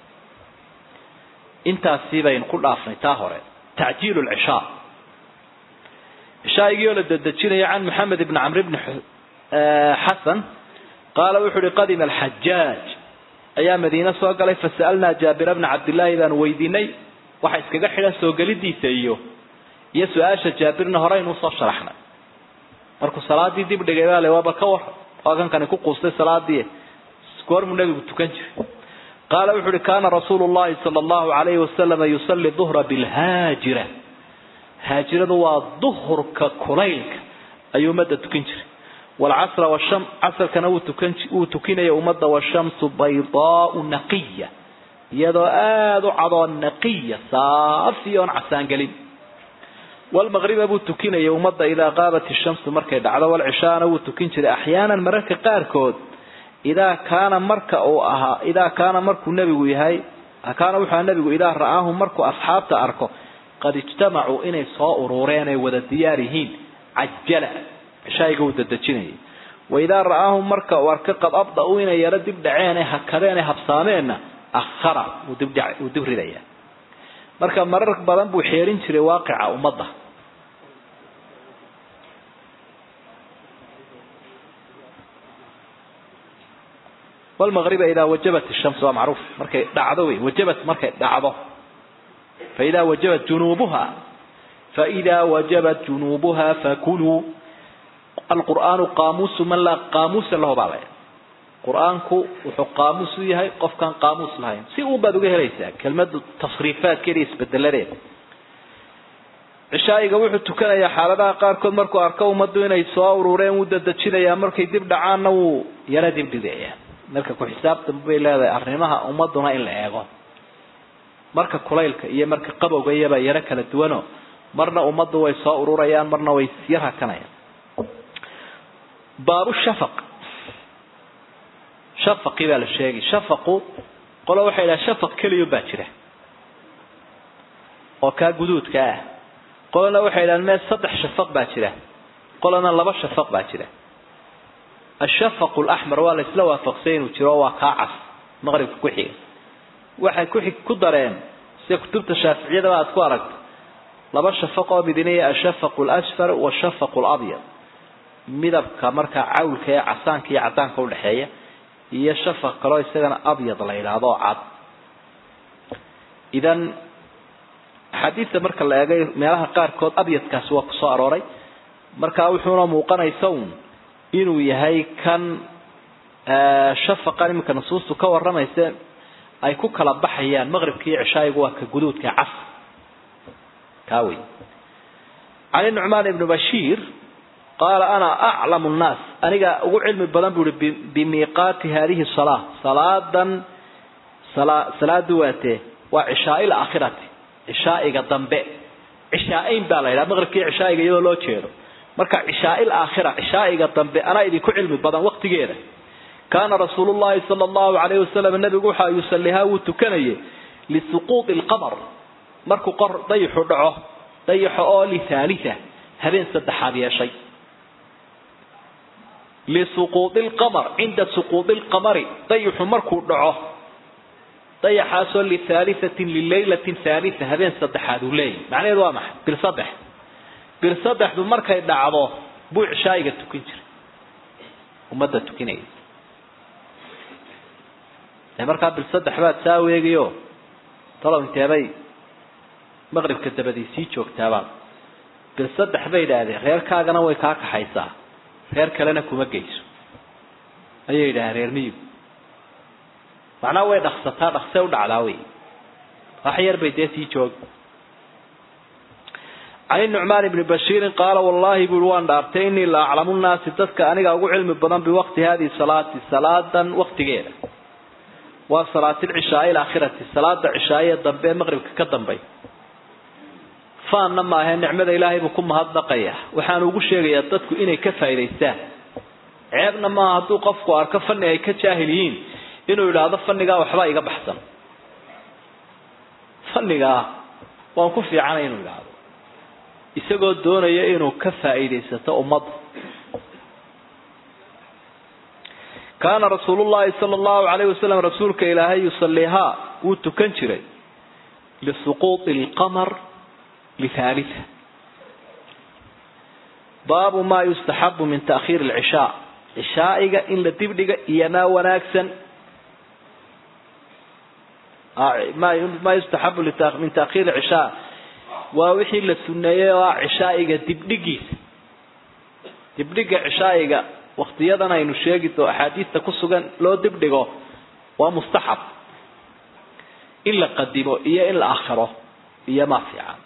intaasi baynu ku dhaafnay taa hore tacjiilu lcishaa cishaaigii oo la dedejinayo can maxamed ibni camr bni xasan qaala wuxu uhi qadima alxajaaj ayaa madiine soo galay fasa'alnaa jaabira bna cabdillaahi baanu weydiinay waxa iskaga xidhan soo gelidiisa iyo iyo su-aasha jaabirna horeynu usoo sharaxnay markuu salaadii dib dhigay baa le waaba ka war waa kankani ku quustay salaadii goormuu nebigu tukan jiray qaala wuxu uhi kaana rasuulu llahi sala allahu alayhi wasalama yusalli duhra bilhaajira haajiradu waa duhurka kulaylka ayuu ummadda tukan jiray waalcasra washam casarkana wuu tukan wuu tukinaya ummadda washamsu baydaau naqiya iyadoo aada u cadoo naqiya saafi oon casaangelin walmaqriba buu tukinaya ummadda idaa qaabat ishamsu markay dhacdo walcishaana wuu tukin jiray axyaanan mararka qaarkood idaa kaana marka uu ahaa idaa kaana markuu nebigu yahay kaana wuxuu ahaa nebigu idaa ra'aahu markuu asxaabta arko qad ijtamacuu inay soo uruureen ay wada diyaar yihiin cajala cishaayiga wuu dadejinayay wa idaa ra'aahum marka uu arko qad abda-uu inay yaro dib dhaceen ee hakadeen ee habsaameenna akhara wuu dib wuu dib ridaya marka marar badan buu xeerin jiray waaqica ummadda wlmaqriba idaa wajabat ishams waa macruuf markay dhacdo wey wajabat markay dhacdo faidaa wajabat junuubuha faidaa wajabat junuubuha fakuluu alqur'aanu qaamuusu man laa qaamuusa lahu baa laya qur-aanku wuxuu qaamuus u yahay qofkaan qaamuus lahayn si uun baad uga helaysaa kelmadu tasriifaadkeeda iyo isbedeladeeda cishaa'iga wuxuu tukanayaa xaaladaha qaarkood markuu arko ummaddu inay soo urureen wuu dadejinayaa markay dib dhacaanna wuu yaro dibdhigayaa marka ku xisaabtan bay leedahay arrimaha ummaduna in la eego marka kulaylka iyo marka qabowga iyaba yaro kala duwano marna ummaddu way soo ururayaan marna way yar hakanayaan baabu shafaq shafaqii baa la sheegay shafaqu qolo waxay dhaha shafaq keliyo baa jira oo kaa guduudka ah qolona waxay dhahan mee saddex shafaq baa jira qolona laba shafaq baa jira ashafaq laxmar waa la isla waafaqsay inuu jiro waa kaa cas maqribka ku xiga waxay ku xig ku dareen sida kutubta shaaficiyadaba aad ku aragto laba shafaq oo midinaya ashafaq lasfar washafaq labyad midabka markaa cawlka ee casaanka iyo cadaanka udhexeeya iyo shafaq kaloo isagana abyad la yidhaahdo oo cad idan axaadiista marka la eegay meelaha qaarkood abyadkaasi waa kusoo arooray marka wuxuuna muuqanaysa un inuu yahay kan shafaqan iminka nusuustu ka waramayse ay ku kala baxayaan maqribka iyo cishaayigu waa ka guduudka cas kaa wey cali nucmaan ibnu bashiir qaala ana aclamu nnaas aniga ugu cilmi badan bu uhi bimiiqaati hadihi salaa salaadan salaadu waatee waa cishaai laakhirati cishaa'iga dambe cishaaeyn baa la yidhaha maqribkii cishaa'iga iyadoo loo jeedo marka cishaai laakhira cishaa'iga dambe anaa idinku cilmi badan waqtigeeda kaana rasuulu llahi sala allahu alayhi wasalam nabigu waxa yusalihaa wuu tukanayay lisuquuط lqamar markuu qor dayixu dhaco dayaxo oo lihaalita habeen saddexaad yeeshay lisuquuط lqamar cinda suquuط lqamari dayixu markuu dhaco dayaxaasoo lihaaliatin lilaylatin haalita habeen saddexaad uu leeyahy macnaheedu waa maxay bil saddex bil saddexdu markay dhacdo buu cishaayiga tukin jiray ummadda tukinaya ee markaa bil saddex baad saa weegiyo talow inteebay maqribka dabadii sii joogtaabaad bil saddex bay idhaahdeen reerkaagana way kaa kaxaysaa reer kalena kuma geyso ayay yidhahdeen reer miyigu macnaha way dhaksataa dhaksee u dhacdaa wey wax yar bay dee sii joogi can nucmaan ibni bashiirin qaala wallahi bui waan dhaartay inii la aclamu nnaasi dadka aniga ugu cilmi badan biwaqti hadihi salaati salaadan waqtigeeda waa salaatilcishaai alaakhirati salaada cishaaye dambe ee maqribka ka dambay faanna maahe nicmada ilaahay buu ku mahadnaqaya waxaanu ugu sheegayaa dadku inay ka faa'idaystaan ceebna maaha hadduu qofku arko fanni ay ka jaahil yihiin inuu yidhaahdo fannigaa waxbaa iga baxsan fannigaa waan ku fiicanay inuu yidhaahdo isagoo doonaya inuu ka faa'iidaysato ummadda kaana rasuulu llahi sala allahu alayhi wasalam rasuulka ilaahay yusaliihaa wuu tukan jiray lisuquuطi alqamar lihaalita baabu maa yustaxabu min taakhiir alcishaa cishaa'iga in la dibdhiga iyo maa wanaagsan maa yustaxabu min taakhiir alcishaa waa wixii la suneeyey oo ah cishaa'iga dibdhigiisa dibdhiga cishaa'iga waktiyadan aynu sheegi doo axaadiista ku sugan loo dibdhigo waa mustaxab in la qadimo iyo in la akhiro iyo maa fiican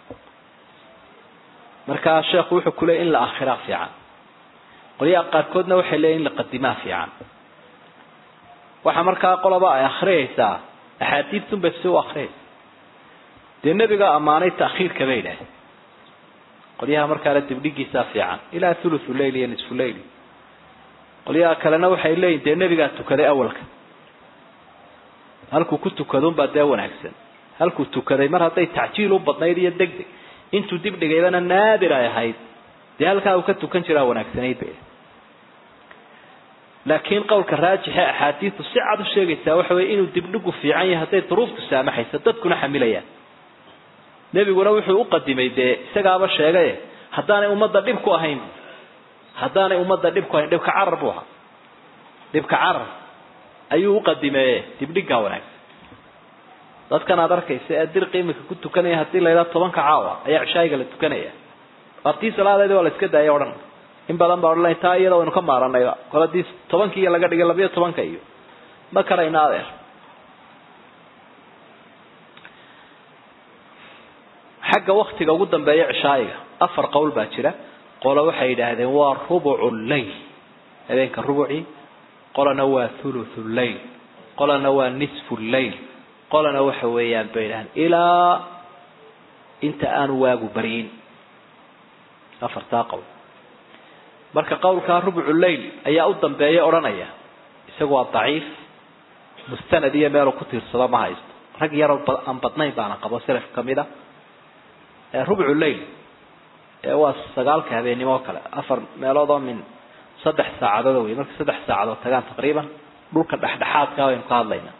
markaa sheekhu wuxuu ku leeyay in la akhiraa fiican qolyaha qaarkoodna waxay leeyiin in la qadimaa fiican waxa markaa qoloba ay akhriyaysaa axaadiistunbay si u akhriyaysa dee nebiga ammaanay ta'khiirka bay idhaah qolyaha markaale dibdhigiisaa fiican ilaa thuluthu leyl iyo nisfu leyl qolyaha kalena waxay leeyihin dee nebigaa tukaday awalka halkuu ku tukadunbaa dee wanaagsan halkuu tukaday mar hadday tacjiil u badnayd iyo deg deg intuu dibdhigaybana naadir ay ahayd dee halkaa uu ka tukan jiraa wanaagsanayd bay laakiin qowlka raajixe axaadiistu si cad u sheegaysaa waxa weye inuu dibdhigu fiican yahay hadday duruuftu saamaxayso dadkuna xamilayaan nebiguna wuxuu u qadimay dee isagaaba sheegaye haddaanay ummadda dhib ku ahayn haddaanay ummadda dhib ku ahayn dhibka carar buu ahaa dhibka carar ayuu u qadimeeye dibdhigaa wanaagsan dadkan aad arkaysa ee dirqi imika ku tukanaya haddii la yidhaha tobanka caawa ayaa cishaayiga la tukanaya waartii salaadeedi waa la iska daaya odhan in badan baa odhan taa iyada waynu ka maaranayba kol haddii tobankii iyo laga dhigay labayo tobanka iyo ma karayna adeer xagga waktiga ugu dambeeya cishaayiga afar qowl baa jira qolo waxay yidhaahdeen waa rubucu leyl habeenka rubucii qolana waa thuluthu leyl qolana waa nisfu leyl qolana waxa weeyaan bay yidhahdeen ilaa inta aanu waagu baryin afartaa qowl marka qowlkaa rubucu leyl ayaa u dambeeya odhanaya isagu waa daciif mustanad iyo meelu ku tiirsado ma haysto rag yaroo aan badnayn baana qabo selaf kamid a rubcu leyl waa sagaalka habeennimo o kale afar meelood oo min saddex saacadood wey marka saddex saacadood tagaan taqriiban dhulka dhexdhexaadka waynu ka hadlaynaa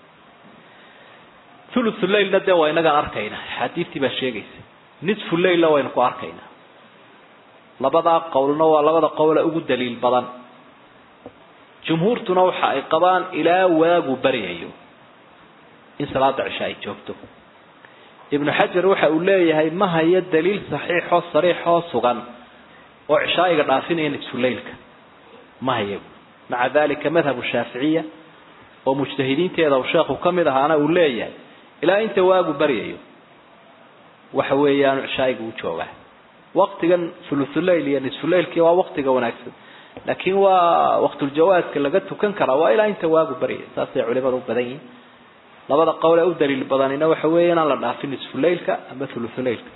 thuluthu leylna dee waa inagaan arkayna xadiidtii baa sheegaysa nisfu leylna waynu ku arkaynaa labadaa qowlna waa labada qowle ugu daliil badan jumhuurtuna waxa ay qabaan ilaa waagu baryayo in salaada cisha ay joogto ibnu xajar waxa uu leeyahay ma hayo daliil saxiixoo sariixoo sugan oo cishaayiga dhaafinaya nisfuleylka ma hayo maca dalika madhabu shaaficiya oo mujtahidiinteeda uu sheekhu ka mid ahaana uu leeyahay ilaa inta waagu baryayo waxa weeyaan cishaa'iga u joogaa waktigan thuluthulail iyo nisfuleilkii waa waktiga wanaagsan laakiin waa waqtuljawaadka laga tukan karaa waa ilaa inta waagu baryayo saasay culimada u badan yihin labada qowl ee u daliil badanina waxa weeye inaan la dhaafin nisfuleilka ama thuluthulailka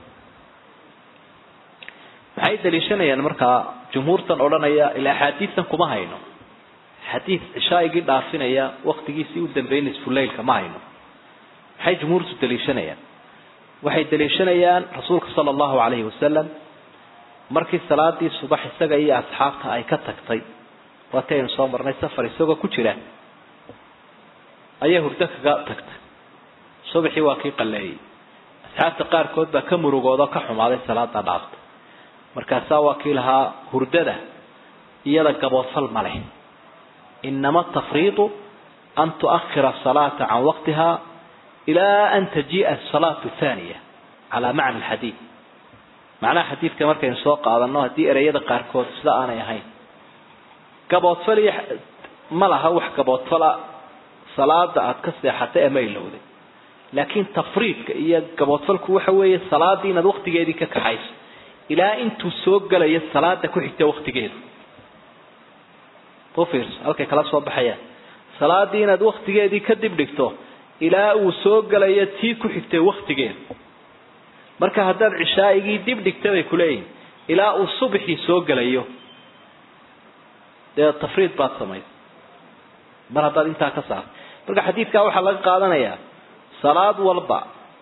maxay daliishanayaan markaa jumhuurtan odhanaya ila axaadiistan kuma hayno xadiid cishaaigii dhaafinaya waktigiisii u dambeeyey nisfuleilka ma hayno maxay jumhuurtu daliishanayaan waxay daliishanayaan rasuulka sala allahu calayhi wasalam markii salaadii subax isaga iyo asxaabta ay ka tagtay waati aynu soo marnay safar isagoo ku jira ayay hurdo kaga tagtay subaxii waa kii qalleeyey asxaabta qaarkood baa ka murugoodo ka xumaaday salaada dhaafta markaasaa waa kii lahaa hurdada iyada gaboodfal ma leh inama tafriidu an tuakhira asalaata can waqtiha ilaa an tajii'a asalaatu thaniya calaa macna alxadiid macnaha xadiidka markaynu soo qaadano haddii ereyada qaarkood sida aanay ahayn gaboodfal iyo ma laha wax gaboodfala salaada aada ka seexatay ama ilowday laakiin tafriidka iyo gaboodfalku waxa weeye salaadii inaad waktigeedii ka kaxayso ilaa intuu soo gelayo salaada ku xigta waktigeedu ufiirso halkay kala soo baxayaan salaadii inaad waktigeedii ka dib dhigto ilaa uu soo gelayo tii ku xigtay waktigeedu marka haddaad cishaaigii dib dhigta bay kuleeyihin ilaa uu subaxii soo gelayo dee tafriid baad samaysa mar haddaad intaa ka saarto marka xadiidkaa waxaa laga qaadanayaa salaad walba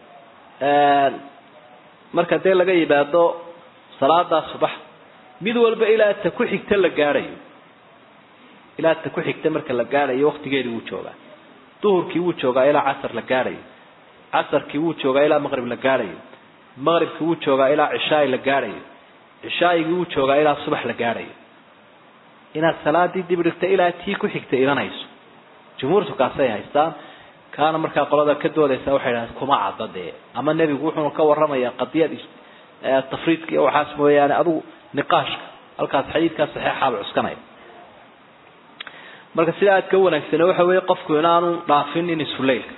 marka dee laga yimaado salaadaa subax mid walba ilaa ta ku xigta la gaadhayo ilaa ta ku xigta marka la gaadhayo waktigeedii wuu joogaa duhurkii wuu joogaa ilaa casar la gaadhayo casarkii wuu joogaa ilaa maqrib la gaadhayo maqribkii wuu joogaa ilaa cishaai la gaadhayo cishaaigii wuu joogaa ilaa subax la gaadhayo inaad salaadii dib dhigta ilaa tii ku xigta imanayso jumhuurtu kaasay haystaan kaana markaa qolada ka doodaysa waxay dhahdeen kuma cadda dee ama nebigu wuxuuna ka warramayaa qadiyad tafriidka iyo waxaas mooyaane adugu niqaashka halkaas xadiidkaa saxeexaaba cuskanaya marka sida aad ka wanaagsane waxa weeye qofku inaanu dhaafin in isuleylka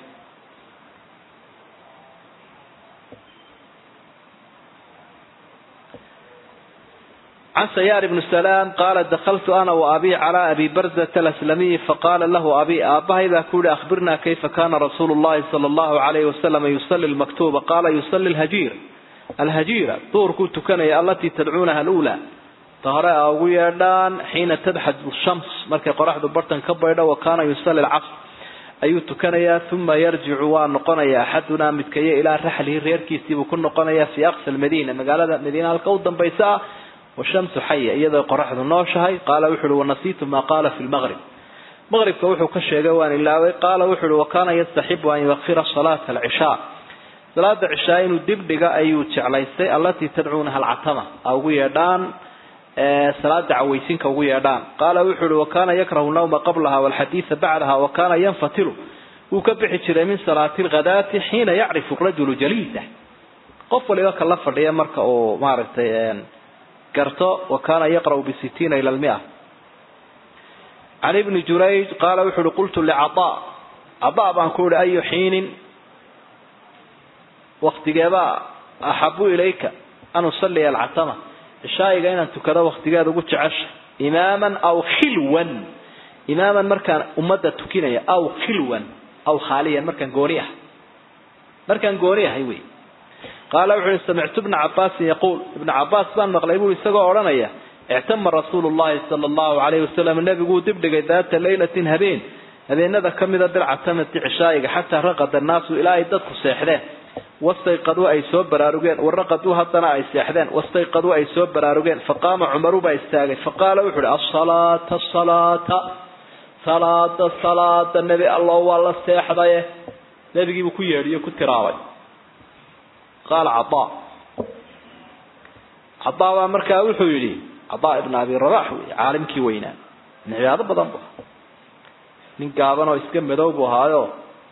عن سيار بن سلام قال دخلت أنا وأبي على أبي برزة الأسلمي فقال له أبي أبا إذا كل أخبرنا كيف كان رسول الله صلى الله عليه وسلم يصلي المكتوبة قال يصلي الهجير الهجيرة طور كنت كان التي تدعونها الأولى طهراء أويردان حين تدحج الشمس مركي قرح برتن كبيرة وكان يصلي العصر أيوت كان ثم يرجع ونقنيا أحدنا متكي إلى رحله ريركي سيبكن نقنيا في أقصى المدينة مقالة مدينة القوضا بيساء والشمس حية إذا قرحت النوشهي قال وحل ونسيت ما قال في المغرب مغرب كوحو كشيغوان الله قال وحل وكان يستحب أن يوخر صلاة العشاء صلاة العشاء إنه دبدغ أيو تعليستي التي تدعونها العتمة أو يدان صلاة عويسين كو يدان قال وحل وكان يكره النوم قبلها والحديث بعدها وكان ينفتل وكبح جري من صلاة الغداة حين يعرف الرجل جليسه قفل إذا كلف لي مركة أو مارتين قرته وكان يقرأ بستين إلى المئة عن ابن جريج قال وحل قلت لعطاء عطاء بانكول أي حين وقت جباء أحب إليك أن أصلي العتمة الشايق أين تكذا وقت جاد قلت عش إماما أو خلوا إماما مركان أمدة تكينية أو خلوا أو خاليا مركان قوريح مركان قوريح هيوي قال وحين سمعت ابن عباس يقول ابن عباس بان مقلبه يسقى أورانيا اعتم رسول الله صلى الله عليه وسلم النبي يقول دبدق ذات ليلة هبين هذين ذا كم ذا درع تمت عشائق حتى رقد الناس إلى يدك سيحدين واستيقظوا أي سوب براروجين ورقدوا هطنا أي سيحدين واستيقظوا أي سوب براروجين فقام عمر بايستاغي فقال وحول الصلاة الصلاة صلاة الصلاة النبي الله والله سيحديه نبي يقول كيري كتراوي قال عطاء عطاء مركا وحو يلي عطاء ابن أبي رباح عالم كي وينان من عبادة بدن بها من قابنا ويسكن مدوبو هذا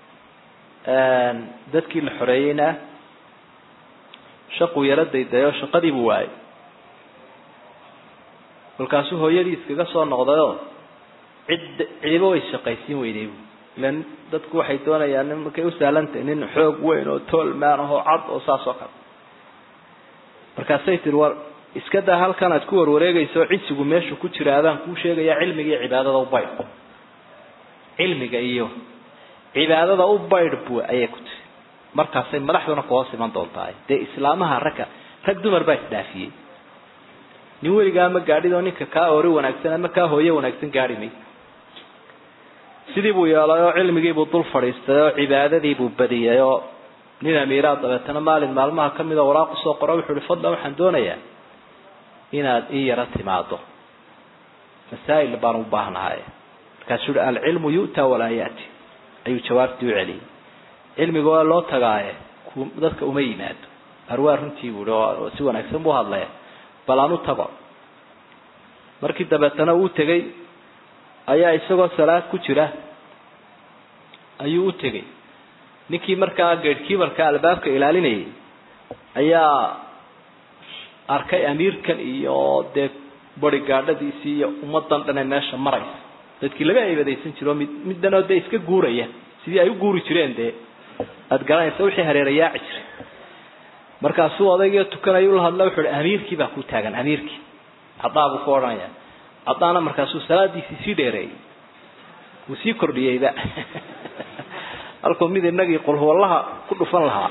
dadkii la xoreeyeyna shaquu yaro daydayo shaqadii buu waayay kolkaasuu hooyadii iskaga soo noqdayoo cid cidiba way shaqaysiin weyday bu ilan dadku waxay doonayaan nin markay u sahlantahay nin xoog weyn oo toolmaan ahoo cad oo saas oo kale markaasay tiri war iska daa halkan aad ku warwareegayso cisigu meeshu ku jira adaan kuu sheegaya cilmiga iyo cibaadada u baydh cilmiga iyo cibaadada u baydh bu ayay ku tiri markaasay madaxduna kuhoos iman doontahay dee islaamaha ragga rag dumar baa isdhaafiyey nin weligaa ma gaadhid oo ninka kaa ori wanaagsan ama kaa hooye wanaagsan gaadhi may sidii buu yeelay oo cilmigiibuu dul fadhiistay oo cibaadadiibuu badiyay oo nin amiiraa dabeetana maalin maalmaha kamid a waraaq usoo qoro wuxuu ihi fadlan waxaan doonayaa inaad ii yaro timaado masaa'il baan u baahnahay markaasuu uhi alcilmu yu'taa walaa ya'ti ayuu jawaabtii u celiyey cilmiga waa loo tagaaye dadka uma yimaado arwaa runtii buui oo si wanaagsan buu hadlaya bal aan u tago markii dabeetana uu tegey ayaa isagoo salaad ku jira ayuu u tegey ninkii markaa geedhkiibarka albaabka ilaalinayay ayaa arkay amiirkan iyo dee barigaadhadiisii iyo ummadan dhane meesha maraysa dadkii laga eebadaysan jiro mid middanoo dee iska guuraya sidii ay u guuri jireen dee aada garanaysa wixii hareerayaaci jiray markaasuu odaygii tukanaya ula hadla wuxuu hi amiirkii baa ku taagan amiirkii cadaa buu ku odhanaya cadaana markaasuu salaadiisii sii dheereeyey wuu sii kordhiyeyba halkuu mid inagii qulhuwallaha ku dhufan lahaa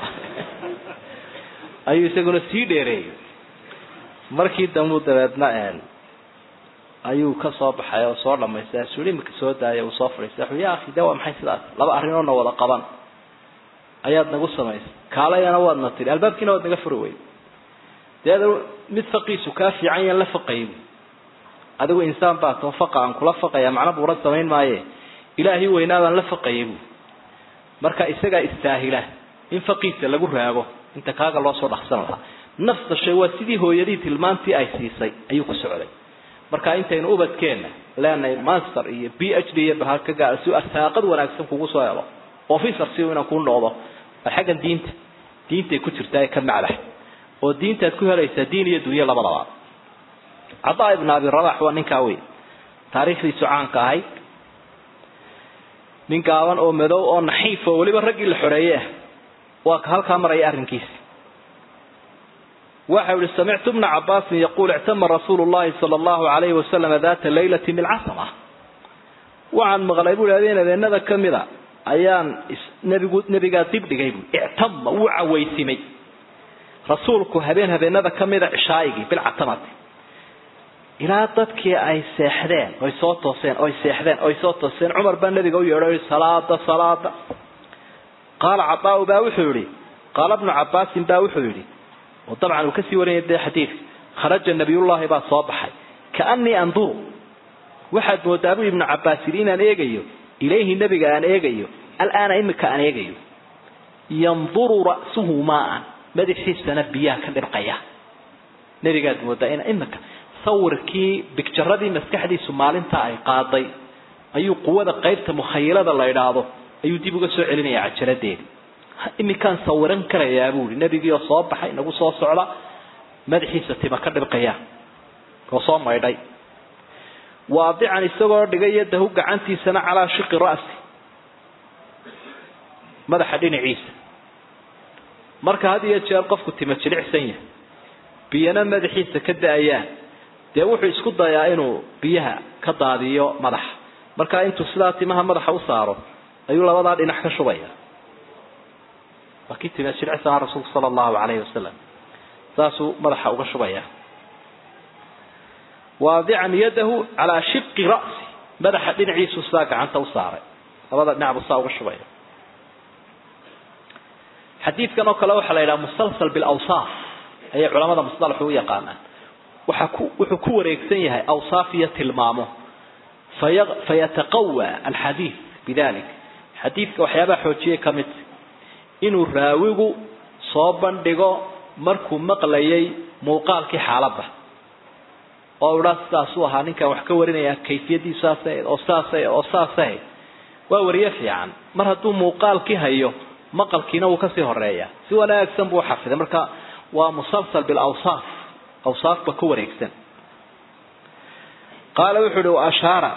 ayuu isaguna sii dheereeyey markii dambuu dabeedna ayuu ka soo baxay oo soo dhamaystay sui imika soo daaya uu soo fadhiistay wuxuu ya akhi de waa maxay sidaas laba arrinoodna wada qaban ayaad nagu samaysay kaalayana waadna tiri albaabkiina waad naga furi weyd dee mid faqiisu kaa fiican yan la faqayay bu adigu insaan baa too faqa aan kula faqaya macna buuran samayn maaye ilaahay weynaabaan la faqayay bu marka isagaa istaahila in faqiisa lagu raago inta kaaga loo soo dhaqsan lahaa nafsa shay waa sidii hooyadii tilmaantii ay siisay ayuu ku socday marka intaynu ubadkeenna leenahay master iyo b h d iyo bahal ka gaara si arsaaqad wanaagsan kugu soo helo officer si inaan kuu noqdo xaggan diinta diintay ku jirtaa ee ka macdax oo diintaad ku helaysaa diin iyo dunyo labadaba cadaa ibn abi rabax waa ninkaa wey taariikhdiisu caanka ahayd nin gaaban oo madow oo naxiif oo weliba raggii la xoreeye ah waa ka halkaa maraya arrinkiisi waxa yihi samictu bna cabaasin yaquul ictama rasuulu llahi sala allahu alayhi wasalama data laylati bilcasama waxaan maqlay bui habeen habeenada kamida ayaan nebigu nebigaa dib dhigay bui ictama wuu cawaysimay rasuulku habeen habeenada kamida cishaaigii bilcatamati ilaa dadkii ay seexdeen oy soo tooseen oy seexdeen oy soo tooseen cumar baa nabiga u yeedho salaada salaada qaala cadaa baa wuxuu yihi qaala bnu cabaasin baa wuxuu yihi oo dabcan uu kasii warinaya dee xadiidka kharaja nabiyullahi baa soo baxay kaanii anduru waxaad moodaa buu ibnu cabaas yidhi inaan eegayo ilayhi nebiga aan eegayo alaana imika aan eegayo yanduru ra'suhu maaan madaxiisana biyaha ka dhibqaya nebigaad moodaa in imika sawirkii bigjaradii maskaxdiisu maalinta ay qaaday ayuu quwada qaybta mukhayilada la idhaahdo ayuu dib uga soo celinaya cajaladeedi imikaan sawiran karayaa buuhi nebigii oo soo baxay nagu soo socda madaxiisa tima ka dhibqaya oo soo maydhay waadican isagoo dhigay yadahu gacantiisana calaa shiqi ra'si madaxa dhinaciisa marka had iyo jeer qofku tima jilicsan yahay biyana madaxiisa ka da-ayaan dee wuxuu isku dayaa inuu biyaha ka daadiyo madaxa markaa intuu sidaa timaha madaxa u saaro ayuu labadaa dhinac ka shubaya waa kii tima jilicsanaa rasuulku sala allahu calayhi wasalam saasuu madaxa uga shubaya waadican yadahu calaa shiqi ra'si madaxa dhinaciisu sidaa gacanta u saaray labada dhinac buu saa uga shubaya xadiidkan oo kale waxaa la yidhaha musalsal bilawsaaf ayay culamada musalaxu u yaqaanaan waxa ku wuxuu ku wareegsan yahay awsaaf iyo tilmaamo faya fayataqawa alxadiid bidalik xadiidka waxyaabaha xoojiyay ka mid inuu raawigu soo bandhigo markuu maqlayay muuqaalkii xaaladda oo idhaa sidaasuu ahaa ninkan wax ka warinaya kayfiyadii saasay oo saasay oo saasay waa wariye fiican mar hadduu muuqaalkii hayo maqalkiina wuu kasii horeeya si wanaagsan buu uxafiday marka waa musalsal bilawsaaf awsaafba ka wareegsan qaala wuxuu uhi ashaara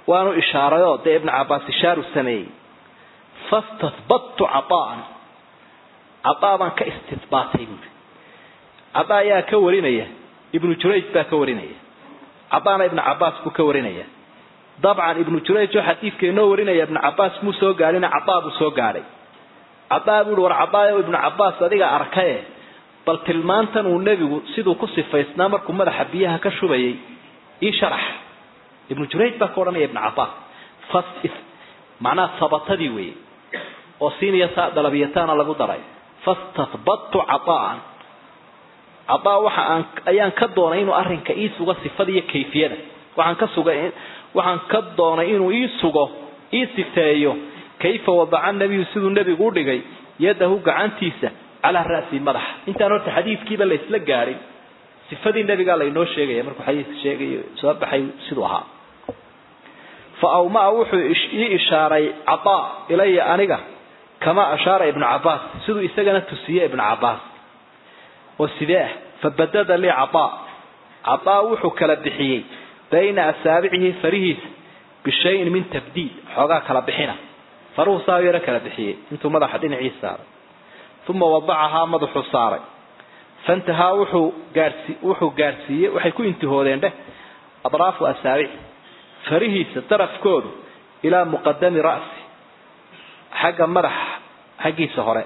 waanu ishaarayoo dee ibnu cabaas ishaaru sameeyey fastatbattu caaan caaa baan ka istidbaatay buuri cadaa ayaa ka warinaya ibnu jurayj baa ka warinaya cadaana ibnu cabaas buu ka warinaya dabcan ibnu jurayj oo xadiidka inoo warinaya ibnu cabaas muu soo gaadhina cadaa buu soo gaadhay cadaa buuhi war cadaayo ibnu cabaas adiga arkaye bal tilmaantan uu nebigu siduu ku sifaysnaa markuu madaxa biyaha ka shubayay ii sharax ibnu jurayj baa ka odhanaya ibnu cabaas fas macnaha sabatadii weeye oo siiniya saa dalabiyataana lagu daray fastatbattu caaan cadaa waxa aan ayaan ka doonay inuu arrinka ii sugo sifada iyo kayfiyada waxaan ka sugay waxaan ka doonay inuu ii sugo ii sifeeyo kayfa wadaca nabiyu siduu nebigu u dhigay yadahu gacantiisa calaa ra'si madaxa intaan horta xadiidkiiba la isla gaadhin sifadii nebigaa laynoo sheegaya markuu xadiidka sheegayo soo baxay siduu ahaa fa awmaa wuxuu ii ishaaray cadaa ilaya aniga kamaa ashaara ibnu cabaas siduu isagana tusiye ibnu cabaas oo sidee ah fabadada lii cadaa cadaa wuxuu kala bixiyey bayna asaabicihi farihiisa bishayin min tabdiid xoogaa kala bixina faruhu saa yaro kala bixiyey intuu madaxa dhinacii saaray uma wadacahaa madaxuu saaray fantahaa wuxuu gaasi wuxuu gaadhsiiyey waxay ku intihoodeen dheh adraafu asaabici farihiisa darafkoodu ilaa muqadami ra'si xagga madaxa xaggiisa hore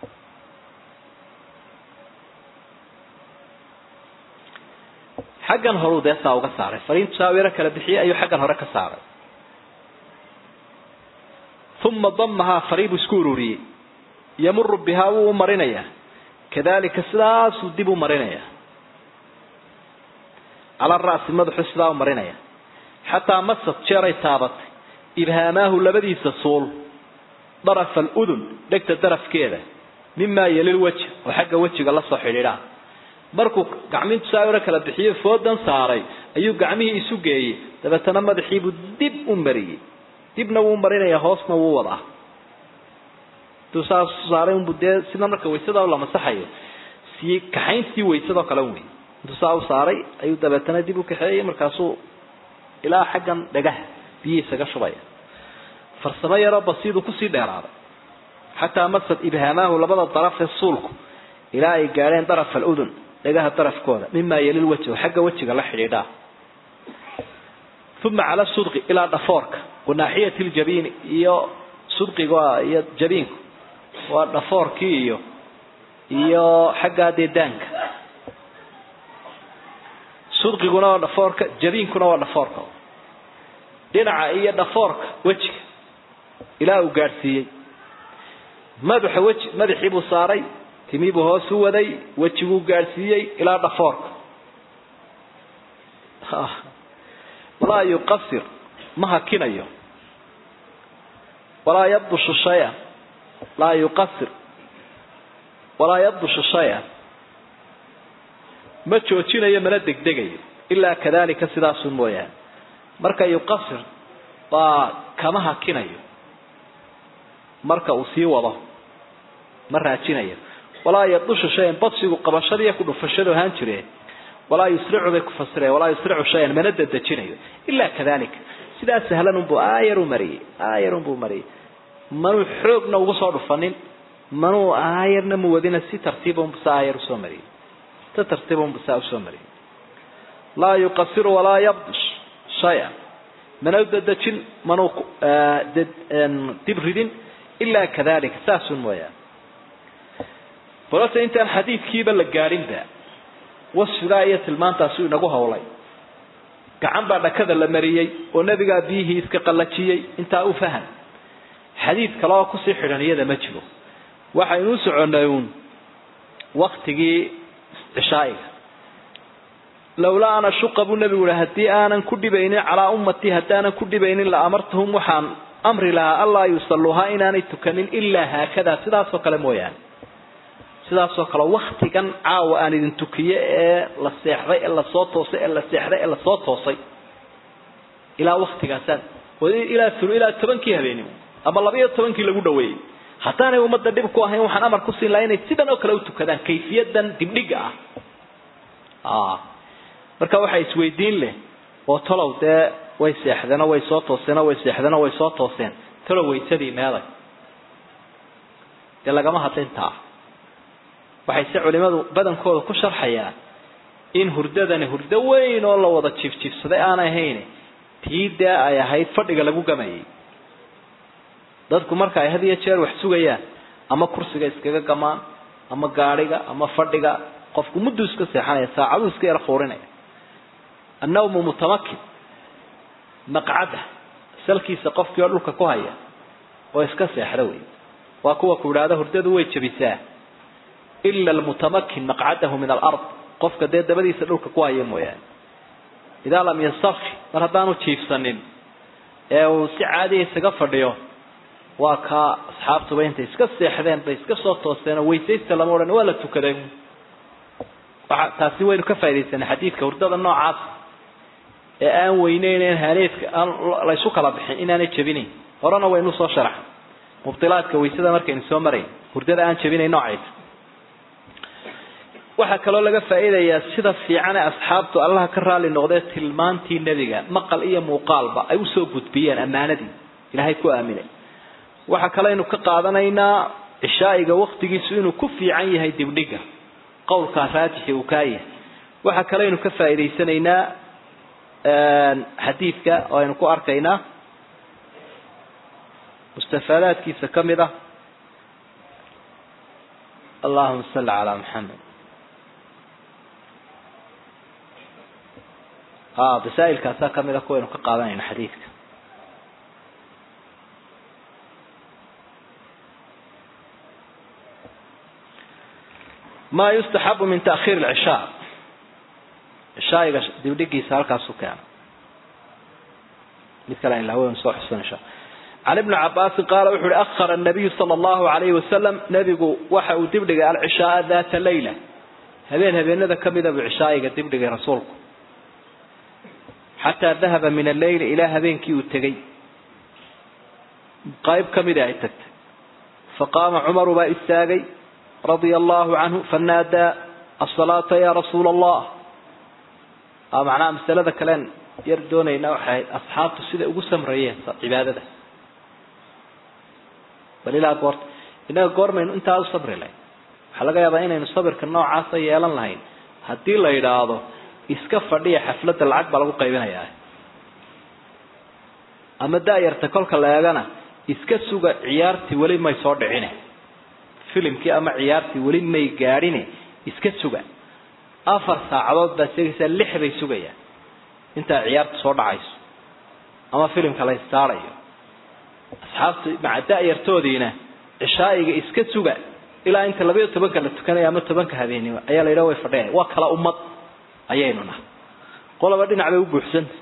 xaggan horuu dee saa uga saaray fariintu saa yaro kala bixiyey ayuu xaggan hore ka saaray uma damahaa farii buu isku ururiyey yamuru bihaa wuu u marinayaa kadalika sidaasuu dib u marinaya cala ra'si madaxu sidaa u marinaya xataa masad jeeray taabatay ibhaamaahu labadiisa suul darafa aludun dhegta darafkeeda mimaa yelil weji oo xagga wejiga la soo xidhiidhaa markuu gacmintu saa yaro kala bixiyo foodan saaray ayuu gacmihii isu geeyey dabeetana madaxiibuu dib u mariyey dibna wuu marinaya hoosna wuu wadaa intuu saa saaray unbu dee sida marka waysada la masaxayo sii kaxayntii waysadoo kale wey intuu saa u saaray ayuu dabeetana dib u kaxeeyey markaasuu ilaa xaggan dhagaha biyihiisaga shubaya farsamo yaroo basiiduu kusii dheeraaday xataa masad ibhaamaahu labada daraf ee suulku ilaa ay gaadheen daraf aludun dhagaha darafkooda mimaa yelil wajh xagga wejiga la xidhiidhaa uma cala sudqi ilaa dhafoorka wanaaxiyati ljabiini iyo sudqiga iyo jabiinku waa dhafoorkii iyo iyo xaggaa dee daanka sudqiguna waa dhafoorka jabiinkuna waa dhafoorka dhinaca iyo dhafoorka wejiga ilaa uu gaadhsiiyey madaxa weji madaxii buu saaray timii buu hoos u waday wejiguu gaadhsiiyey ilaa dhafoorka walaa yuqasir ma hakinayo walaa yabdushu shaya laa yuqasir walaa yabdushu shaya ma joojinayo mana degdegayo ilaa kadalika sidaasun mooyaane marka yuqasir waa kama hakinayo marka uu sii wado ma raajinayo walaa yabdushu shayan badsigu qabashadiiyo ku dhufashadu ahaan jireen walaa yusricu bay ku fasireen walaa yusricu shayan mana dedejinayo ilaa kadalika sidaa sahlan unbuu aayar u mariyey aayar unbuu mariyey manuu xoogna ugu soo dhufanin manuu aayarna muwadina si tartiiba unbu saa aayar usoo mariyey si tartiiba unbu saa usoo mariyey laa yuqasiru walaa yabdush shaya mana dedejin manuu dib ridin ilaa kadalika saasun mooyaane balse intaan xadiidkiiba la gaadhinba wasfigaa iyo tilmaantaasuu inagu howlay gacan baa dhakada la mariyey oo nebigaa biyihii iska qallajiyey intaa u fahan xadiid kale oo kusii xidhan iyada ma jiro waxaynu u soconnay uun waktigii cishaa'iga lowlaa ana shuqa buu nebigu yihi haddii aanan ku dhibaynin calaa ummatii haddaanan ku dhibaynin la amartahum waxaan amri lahaa allaa yusalluuhaa inaanay tukanin ilaa haakadaa sidaasoo kale mooyaane sidaasoo kale waktigan caawa aan idin tukiye ee la seexday ee lasoo toosay ee la seexday ee lasoo toosay ilaa waktigaasaan ilaa ilaa tobankii habeenimo ama laba iyo tobankii lagu dhaweeyey haddaanay ummadda dhib ku ahayn waxaan amar ku siin lahaa inay sidan oo kale u tukadaan kayfiyadan dibdhiga ah marka waxaa isweydiin leh oo tolow dee way seexdeenoo way soo tooseenoo way seexdeenoo way soo tooseen talo waysadii meeday dee lagama hadlintaa waxay se culimadu badankooda ku sharxayaan in hurdadani hurdo weyn oo la wada jiifjiifsaday aan ahayn tii dee ay ahayd fadhiga lagu gamayay dadku marka ay had iyo jeer wax sugayaan ama kursiga iskaga gamaan ama gaadhiga ama fadhiga qofku mudduu iska seexanaya saacaduu iska yar quurinaya annawmu mutamakin maqcada salkiisa qofkii oo dhulka ku haya oo iska seexda wey waa kuwa ku idhaahda hurdadu way jabisaa ila almutamakin maqcadahu min alard qofka dee dabadiisa dhulka ku haya mooyaane idaa lam yastarki mar haddaanu jiifsanin ee uu si caadiya isaga fadhiyo waa kaa asxaabtuba intay iska seexdeen bay iska soo tooseenoo weysaysta lama odhan waa la tukaday waa taasi waynu ka faa'idaysanay xadiidka hurdada noocaas ee aan weyneynen haneedka aan laysu kala bixin inaanay jabinayn horena waynu soo sharaxay mubtilaadka waysada markaynu soo marayn hurdada aan jabinayn noocaysa waxaa kaloo laga faa'iidayaa sida fiican ee asxaabtu allaha ka raali noqdee tilmaantii nebiga maqal iyo muuqaalba ay usoo gudbiyeen ammaanadii ilaahay ku aaminay waxaa kaleynu ka qaadanaynaa cishaa'iga waktigiisu inuu ku fiican yahay dibdhiga qowlkaa raajixi uu kaa yahay waxaa kaleynu ka faa'iidaysanaynaa xadiidka oo aynu ku arkaynaa mustafaadaadkiisa ka mid ah allahuma salli calaa maxamed masaa'ilkaasaa kamid a kuwaynu ka qaadanayna xadiidka ma yustaxabu min taakhiir alcishaa cishaa'iga dibdhigiisa halkaasu keena mid kale inlahaweynu soo xusan insha can ibni cabaasin qaala wuxu uhi akhara nabiyu sala allahu alayhi wasalam nebigu waxa uu dibdhigay alcishaaa daata leyla habeen habeenada kamida buu cishaa'iga dibdhigay rasuulku xataa dahaba min alleyli ilaa habeenkii uu tegey qayb kamida ay tagtay faqaama cumaru baa istaagay radia allahu canhu fanaadaa asalaata ya rasuula allah macnaha masalada kalen yar doonayna waxay ahayd asxaabtu siday ugu samrayeen cibaadada bal ilaa goorta innaga goormaynu intaa u sabri lahayn waxaa laga yaabaa inaynu sabirka noocaasa yeelan lahayn haddii la yidhaahdo iska fadhiya xafladda lacag baa lagu qaybinayaa ama da-yarta kolka la eegana iska suga ciyaartii weli may soo dhicine filimkii ama ciyaartii weli may gaadhine iska suga afar saacadood baad sheegaysaa lix bay sugayaan intaa ciyaartu soo dhacayso ama filimka la istaarayo asxaabtu maca da-yartoodiina cishaa'iga iska suga ilaa inta labayo tobanka la tukanayo ama tobanka habeenimo ayaa la yidhaha way fadhiyan waa kala ummad ayaynu nahay qolaba dhinac bay u buuxsanta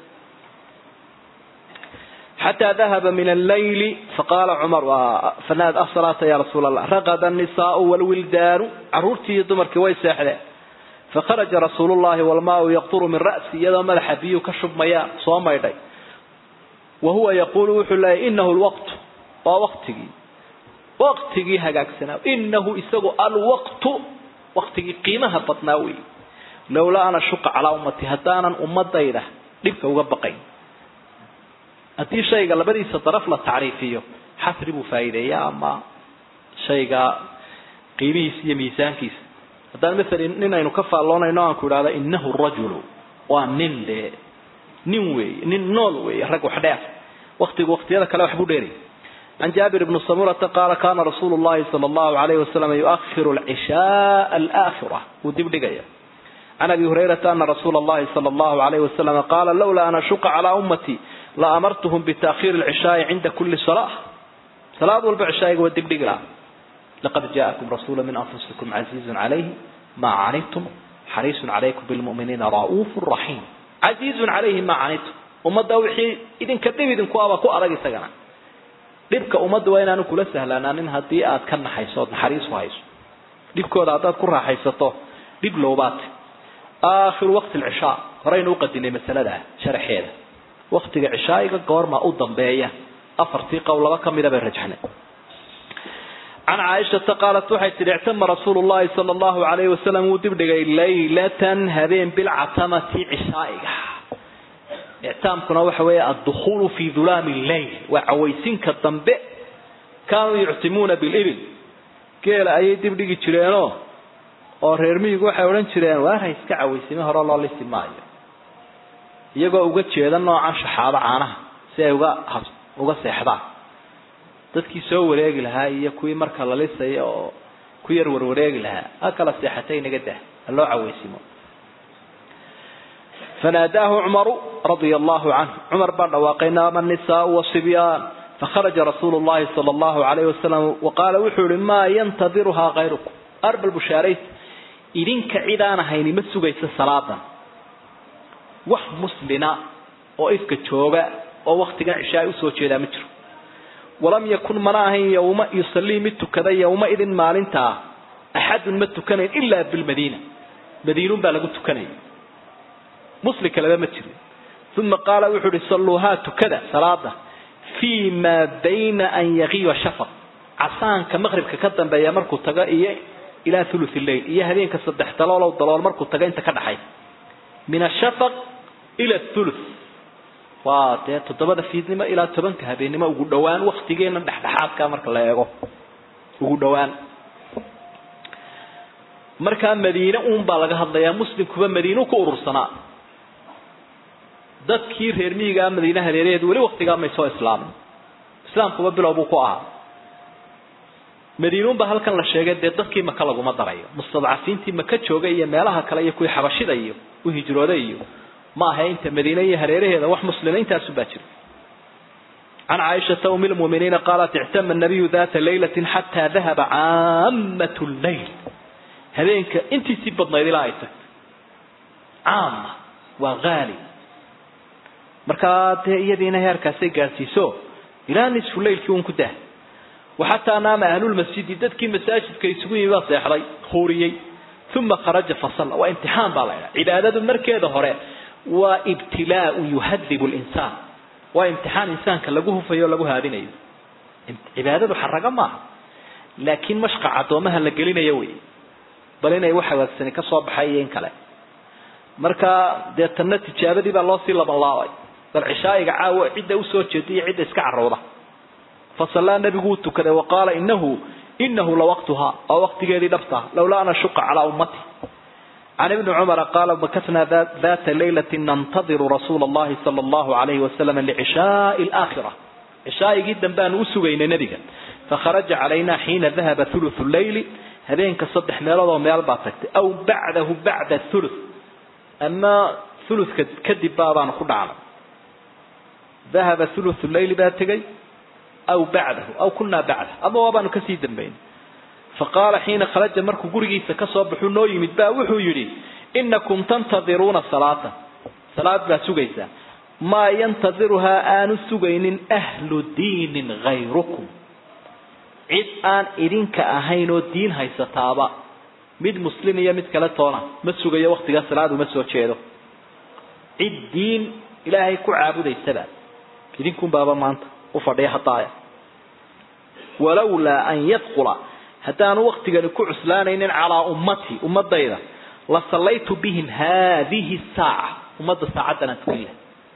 xataa dahaba min alleyli faqaala cumar fanaad asalaata ya rasuula allah raqada annisaau walwildaanu caruurtii iyo dumarkii way seexdeen fakharaja rasuulu llahi walmaau yaqturu min ra'si iyadoo madaxa biyuu ka shubmayaan soo maydhay wa huwa yaquulu wuxuu leeyay inahu lwaqtu waa waqtigii waqtigii hagaagsanaa inahu isagu alwaqtu waqtigii qiimaha badnaa wey lowlaa ana shuqa calaa ummati haddaanan ummadayda dhibka uga baqayn haddii shayga labadiisa daraf la tacriifiyo xasri buu faa'iideeyaa ama shayga qiimihiisa iyo miisaankiisa haddaan masalan nin aynu ka faalloonayno aan ku idhahda inahu rajulu waa nin dee nin weeye nin nool weeye rag wax dheer waktigu waktiyada kale waxbuu dheeray can jaabir bni samurata qaala kana rasuulu llahi sala allahu alayhi wasalam yuakhiru alcishaaa alaakhira wuu dib dhigaya can abi hurayrata ana rasuula allahi sala allahu alayhi wasalam qaala lawlaa an ashuqa calaa ummati la amartuhum bitaakhiiri alcishaai cinda kuli salaa salaad walba cishaa'iga waa dibdhigi laha laqad jaakum rasuulu min anfusikum casiizun calayhi maa canidtum xariisun calaykum bilmu'miniina ra'uufu raxiim casiizun calayhi maa canidtum ummadda wixii idinka dhib idinku aba ku adag isagana dhibka ummadda waa inaanu kula sahlanaanin haddii aad ka naxayso ood naxariisu hayso dhibkooda haddaad ku raaxaysato dhib lowbaate aakhiru waqti alcishaa horeynu uqadinay masalada sharaxeeda waktiga cishaa'iga goormaa u dambeeya afartii qowl laba ka mida bay rajxnay can caaishata qaalat waxay tidhi ictama rasuulu llahi sala allahu alayhi wasalam wuu dibdhigay laylatan habeen bilcatamati cishaa'iga ictaamkuna waxa weeye addukhulu fi dulaami lleyl waa cawaysinka dambe kaanuu yuctimuuna bilibil geela ayay dib dhigi jireenoo oo reer miyigu waxay odhan jireen waar ha iska cawaysime hore loo lisi maayo iyagoo uga jeeda noocan shaxaabo caanaha si ay uga hab uga seexdaan dadkii soo wareegi lahaa iyo kuwii marka la lisaya oo ku yar warwareegi lahaa ha kala seexatay inaga dah ha loo cawaysimo فناداه عمر رضي الله عنه عمر بعد واقينا النساء والصبيان فخرج رسول الله صلى الله عليه وسلم وقال وحول ما ينتظرها غيركم أرب البشاريت إذنك عدانا هيني مسوغيس الصلاة وح مسلنا وإفك التوبة ووقت عشاء أسوة لا متر ولم يكن مناهي يوم يصلي مت كذا يومئذ مالنتا أحد مت كان إلا بالمدينة مدينة بلغت كنين muslim kaleba ma jirin uma qaala wuxuu uhi salluuhaa tukada salaada fii maa bayna an yaqiiba shafaq casaanka maqribka ka dambeeya markuu tago iyo ilaa thuluth lleil iyo habeenka saddex daloolow dalool markuu tago inta ka dhaxay min ashafaq ila thuluth waa dee toddobada fiidnimo ilaa tobanka habeennimo ugu dhowaan waktigeena dhexdhexaadka marka la eego ugu dhowaan markaa madiine uun baa laga hadlayaa muslimkuba madiinu ku urursanaa dadkii reer miyigaa madiine hareeraheedu weli waktigaa may soo islaamin islaamkuba bilow buu ku ahaa madiinuunba halkan la sheegay dee dadkii maka laguma darayo mustadcafiintii maka joogay iyo meelaha kale iyo kuwii xabashida iyo u hijrooday iyo ma aha inta madiine iyo hareeraheeda wax muslima intaasu baa jira عن عائشة أم المؤمنين قالت اعتم النبي ذات ليلة حتى ذهب عامة الليل هذينك انت سبت نيدي لا عامة وغالي markaa dee iyadiina heerkaasay gaadhsiiso ilaa nisfu leylkii un ku dah waxataa naama ahlulmasjidi dadkii masaajidka isugu yimi baa seexday huuriyey uma kharaja fasalla waa imtixaan baa la ydhaha cibaadadu markeeda hore waa ibtilaau yuhadibu linsaan waa imtixaan insaanka lagu hufayo o lagu haadinayo cibaadadu xarago maaha laakiin mashqac addoomaha la gelinayo wey bal inay wax hagaagsani ka soo baxay iyo in kale marka dee tanna tijaabadii baa loosii labanlaabay bal cishaa'iga caawo cidda usoo jeeda iyo cidda iska carowda fasallaa nebigu uu tukaday wa qaala inahu inahu lawaqtuha waa waqtigeedii dhabta lawlaa an ashuqa calaa ummati can ibni cumara qaala makasna data laylati nantadiru rasuula allahi sala allahu alayhi wasalam licishaai alaakhira cishaa'igii dambeaanu u sugaynay nebiga fakharaja calayna xiina dahaba thuluthu leyli habeenka saddex meelood oo meel baa tagtay aw bacdahu bacda thuluth ama thuluthka kadib baabaanu ku dhacnay dahaba thuluthu leyli baa tegay aw bacdahu aw kunaa bacdah ama waabaanu kasii dambayn faqaala xiina kharaja markuu gurigiisa kasoo baxuu noo yimid baa wuxuu yidhi inakum tantadiruuna salaata salaad baa sugaysaa maa yantadiruhaa aanu sugaynin ahlu diinin hayrukum cid aan idinka ahayn oo diin haysataaba mid muslim iyo mid kale toona ma sugayo waktigaa salaad uma soo jeedo cid diin ilaahay ku caabudaysaba idinkun baaba maanta u fadhiya hadaaya walowlaa an yadqula haddaanu waktigani ku cuslaanaynin calaa ummatii ummadayda la sallaytu bihim haadihi saaca ummadda saacaddan aan tukan lahay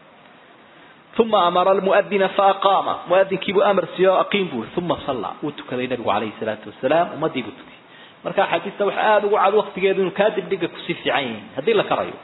uma amara almuadina faaqaama muadinkiibuu amar siiyo aqiim buu uma sallaa wuu tukaday nabigu calayhi salaatu wasalaam ummadii buu tukiyey marka axaadiista waxa aada ugu cad waktigeedu inuu kaa degdega kusii fiican yihiin haddii la karayo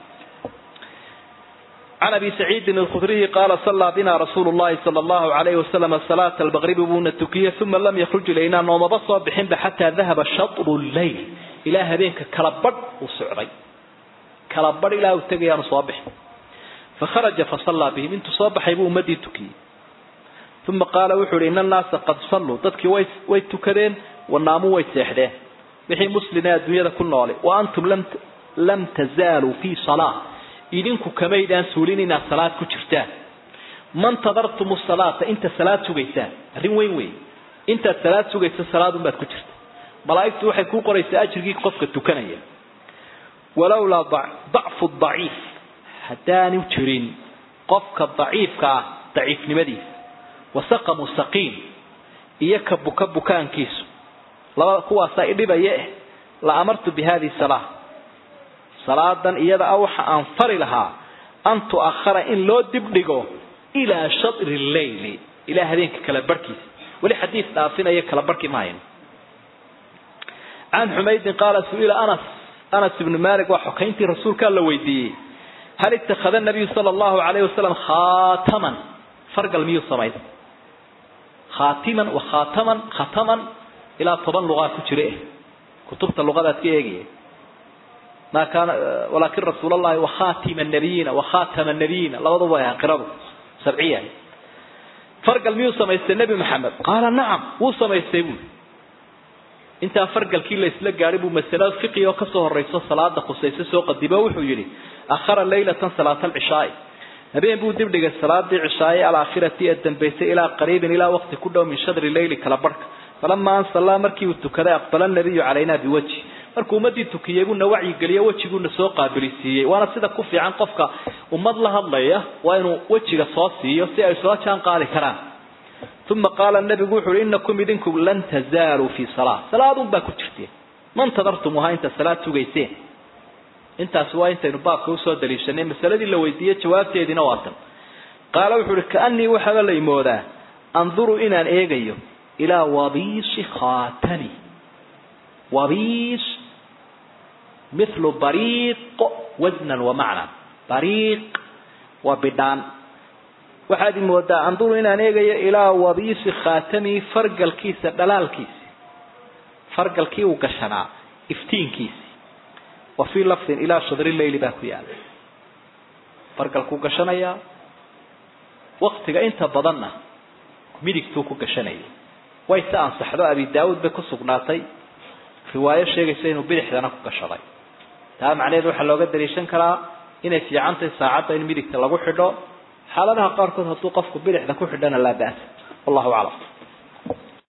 عن أبي سعيد الخدري قال صلى بنا رسول الله صلى الله عليه وسلم صلاة المغرب بون التكية ثم لم يخرج إلينا نوم بصر بحين حتى ذهب شطر الليل إلى هذينك كلبر وسعري كلبر إلى وتقيان صابح فخرج فصلى بهم انت صابح يبو مدي تكي ثم قال وحول إن الناس قد صلوا تدك ويتكدين والناموا ويتسحدين بحي مسلنا الدنيا كل وأنتم لم لم تزالوا في صلاة idinku kamaydaan suulin inaad salaad ku jirtaan man tadartum salaata inta salaad sugaysaan arrin weyn wey intaad salaad sugaysa salaadun baad ku jirta malaa'igtu waxay kuu qoraysaa ajrigii qofka tukanaya walowlaa dacfu daciif haddaanu jirin qofka daciifka ah daciifnimadiisa wasaqamu saqiim iyo ka buka bukaankiisu labada kuwaasaa idhibaya eh la amartu bi hadihi salaa salaadan iyada ah waxa aan fari lahaa an tu'akhara in loo dibdhigo ilaa shatri leyli ilaa habeenka kala barhkiisa weli xadiid dhaafinaya kala barhki maahayn can xumaydin qaala su-ila anas anas ibnu malik waa xokayntii rasuulkaa la weydiiyey hal ittakhada nabiyu sala allahu alayhi wasalam khaataman fargal miyuu samaystay khaatiman wa khaataman khataman ilaa toban luqaa ku jira eh kutubta luqadaad ka eegaya ma kaana walaakin rasuul allahi wakhatima nabiyiina wakhatama nabiyiina labaduba ay qiradu sabciya fargal miyuu samaystay nebi maxamed qaala nacam wuu samaystay buui intaa fargalkii la isla gaadhay buu masalo fiqi oo kasoo horayso salaada khusayse soo qadimo wuxuu yidhi akhara laylatan salaata alcishaai habeen buu dibdhigay salaadii cishaaye alaakhirati ee dambaysay ilaa qariibin ilaa waqti ku dhow min shadri leyli kala barhka falamaa ansallaa markii uu tukaday aqbala nabiyu calaynaa biwajhi markuu ummadii tukiyey buuna wacyigeliyo wejiguuna soo qaabilisiiyey waana sida ku fiican qofka ummad la hadlaya waa inuu wejiga soo siiyo si ay soo jaan qaadi karaan uma qaala nabigu wuxu uhi inakum idinku lan tazaaluu fii salaa salaadun baa ku jirteen mantadartumuhaa inta salaad sugayseen intaasi waa intaynu baabka usoo daliishanay masaladii la weydiiyey jawaabteediina waa tan qaala wuxuu uhi kaanii waxaaba la imoodaa anduru inaan eegayo ilaa wabiisi khaatami wabiis mithlu bariiq wasnan wa macnan bariiq waa bidhaan waxaad imoodaa anduru inaan eegayo ilaa wabiisi khaatami fargalkiisa dhalaalkiisi fargalkii uu gashanaa iftiinkiisi wa fii lafdin ilaa shadri leyli baa ku yaala fargalkuu gashanayaa waktiga inta badanna midigtuu ku gashanayay way se ansaxdo abi daawuud bay ku sugnaatay riwaayo sheegaysa inuu bidixdana ku gashaday taa macnaheed waxaa looga daliishan karaa inay fiicantahay saacadda in midigta lagu xidho xaaladaha qaarkood hadduu qofku bidixda ku xidhana laa ba'sa wallahu aclam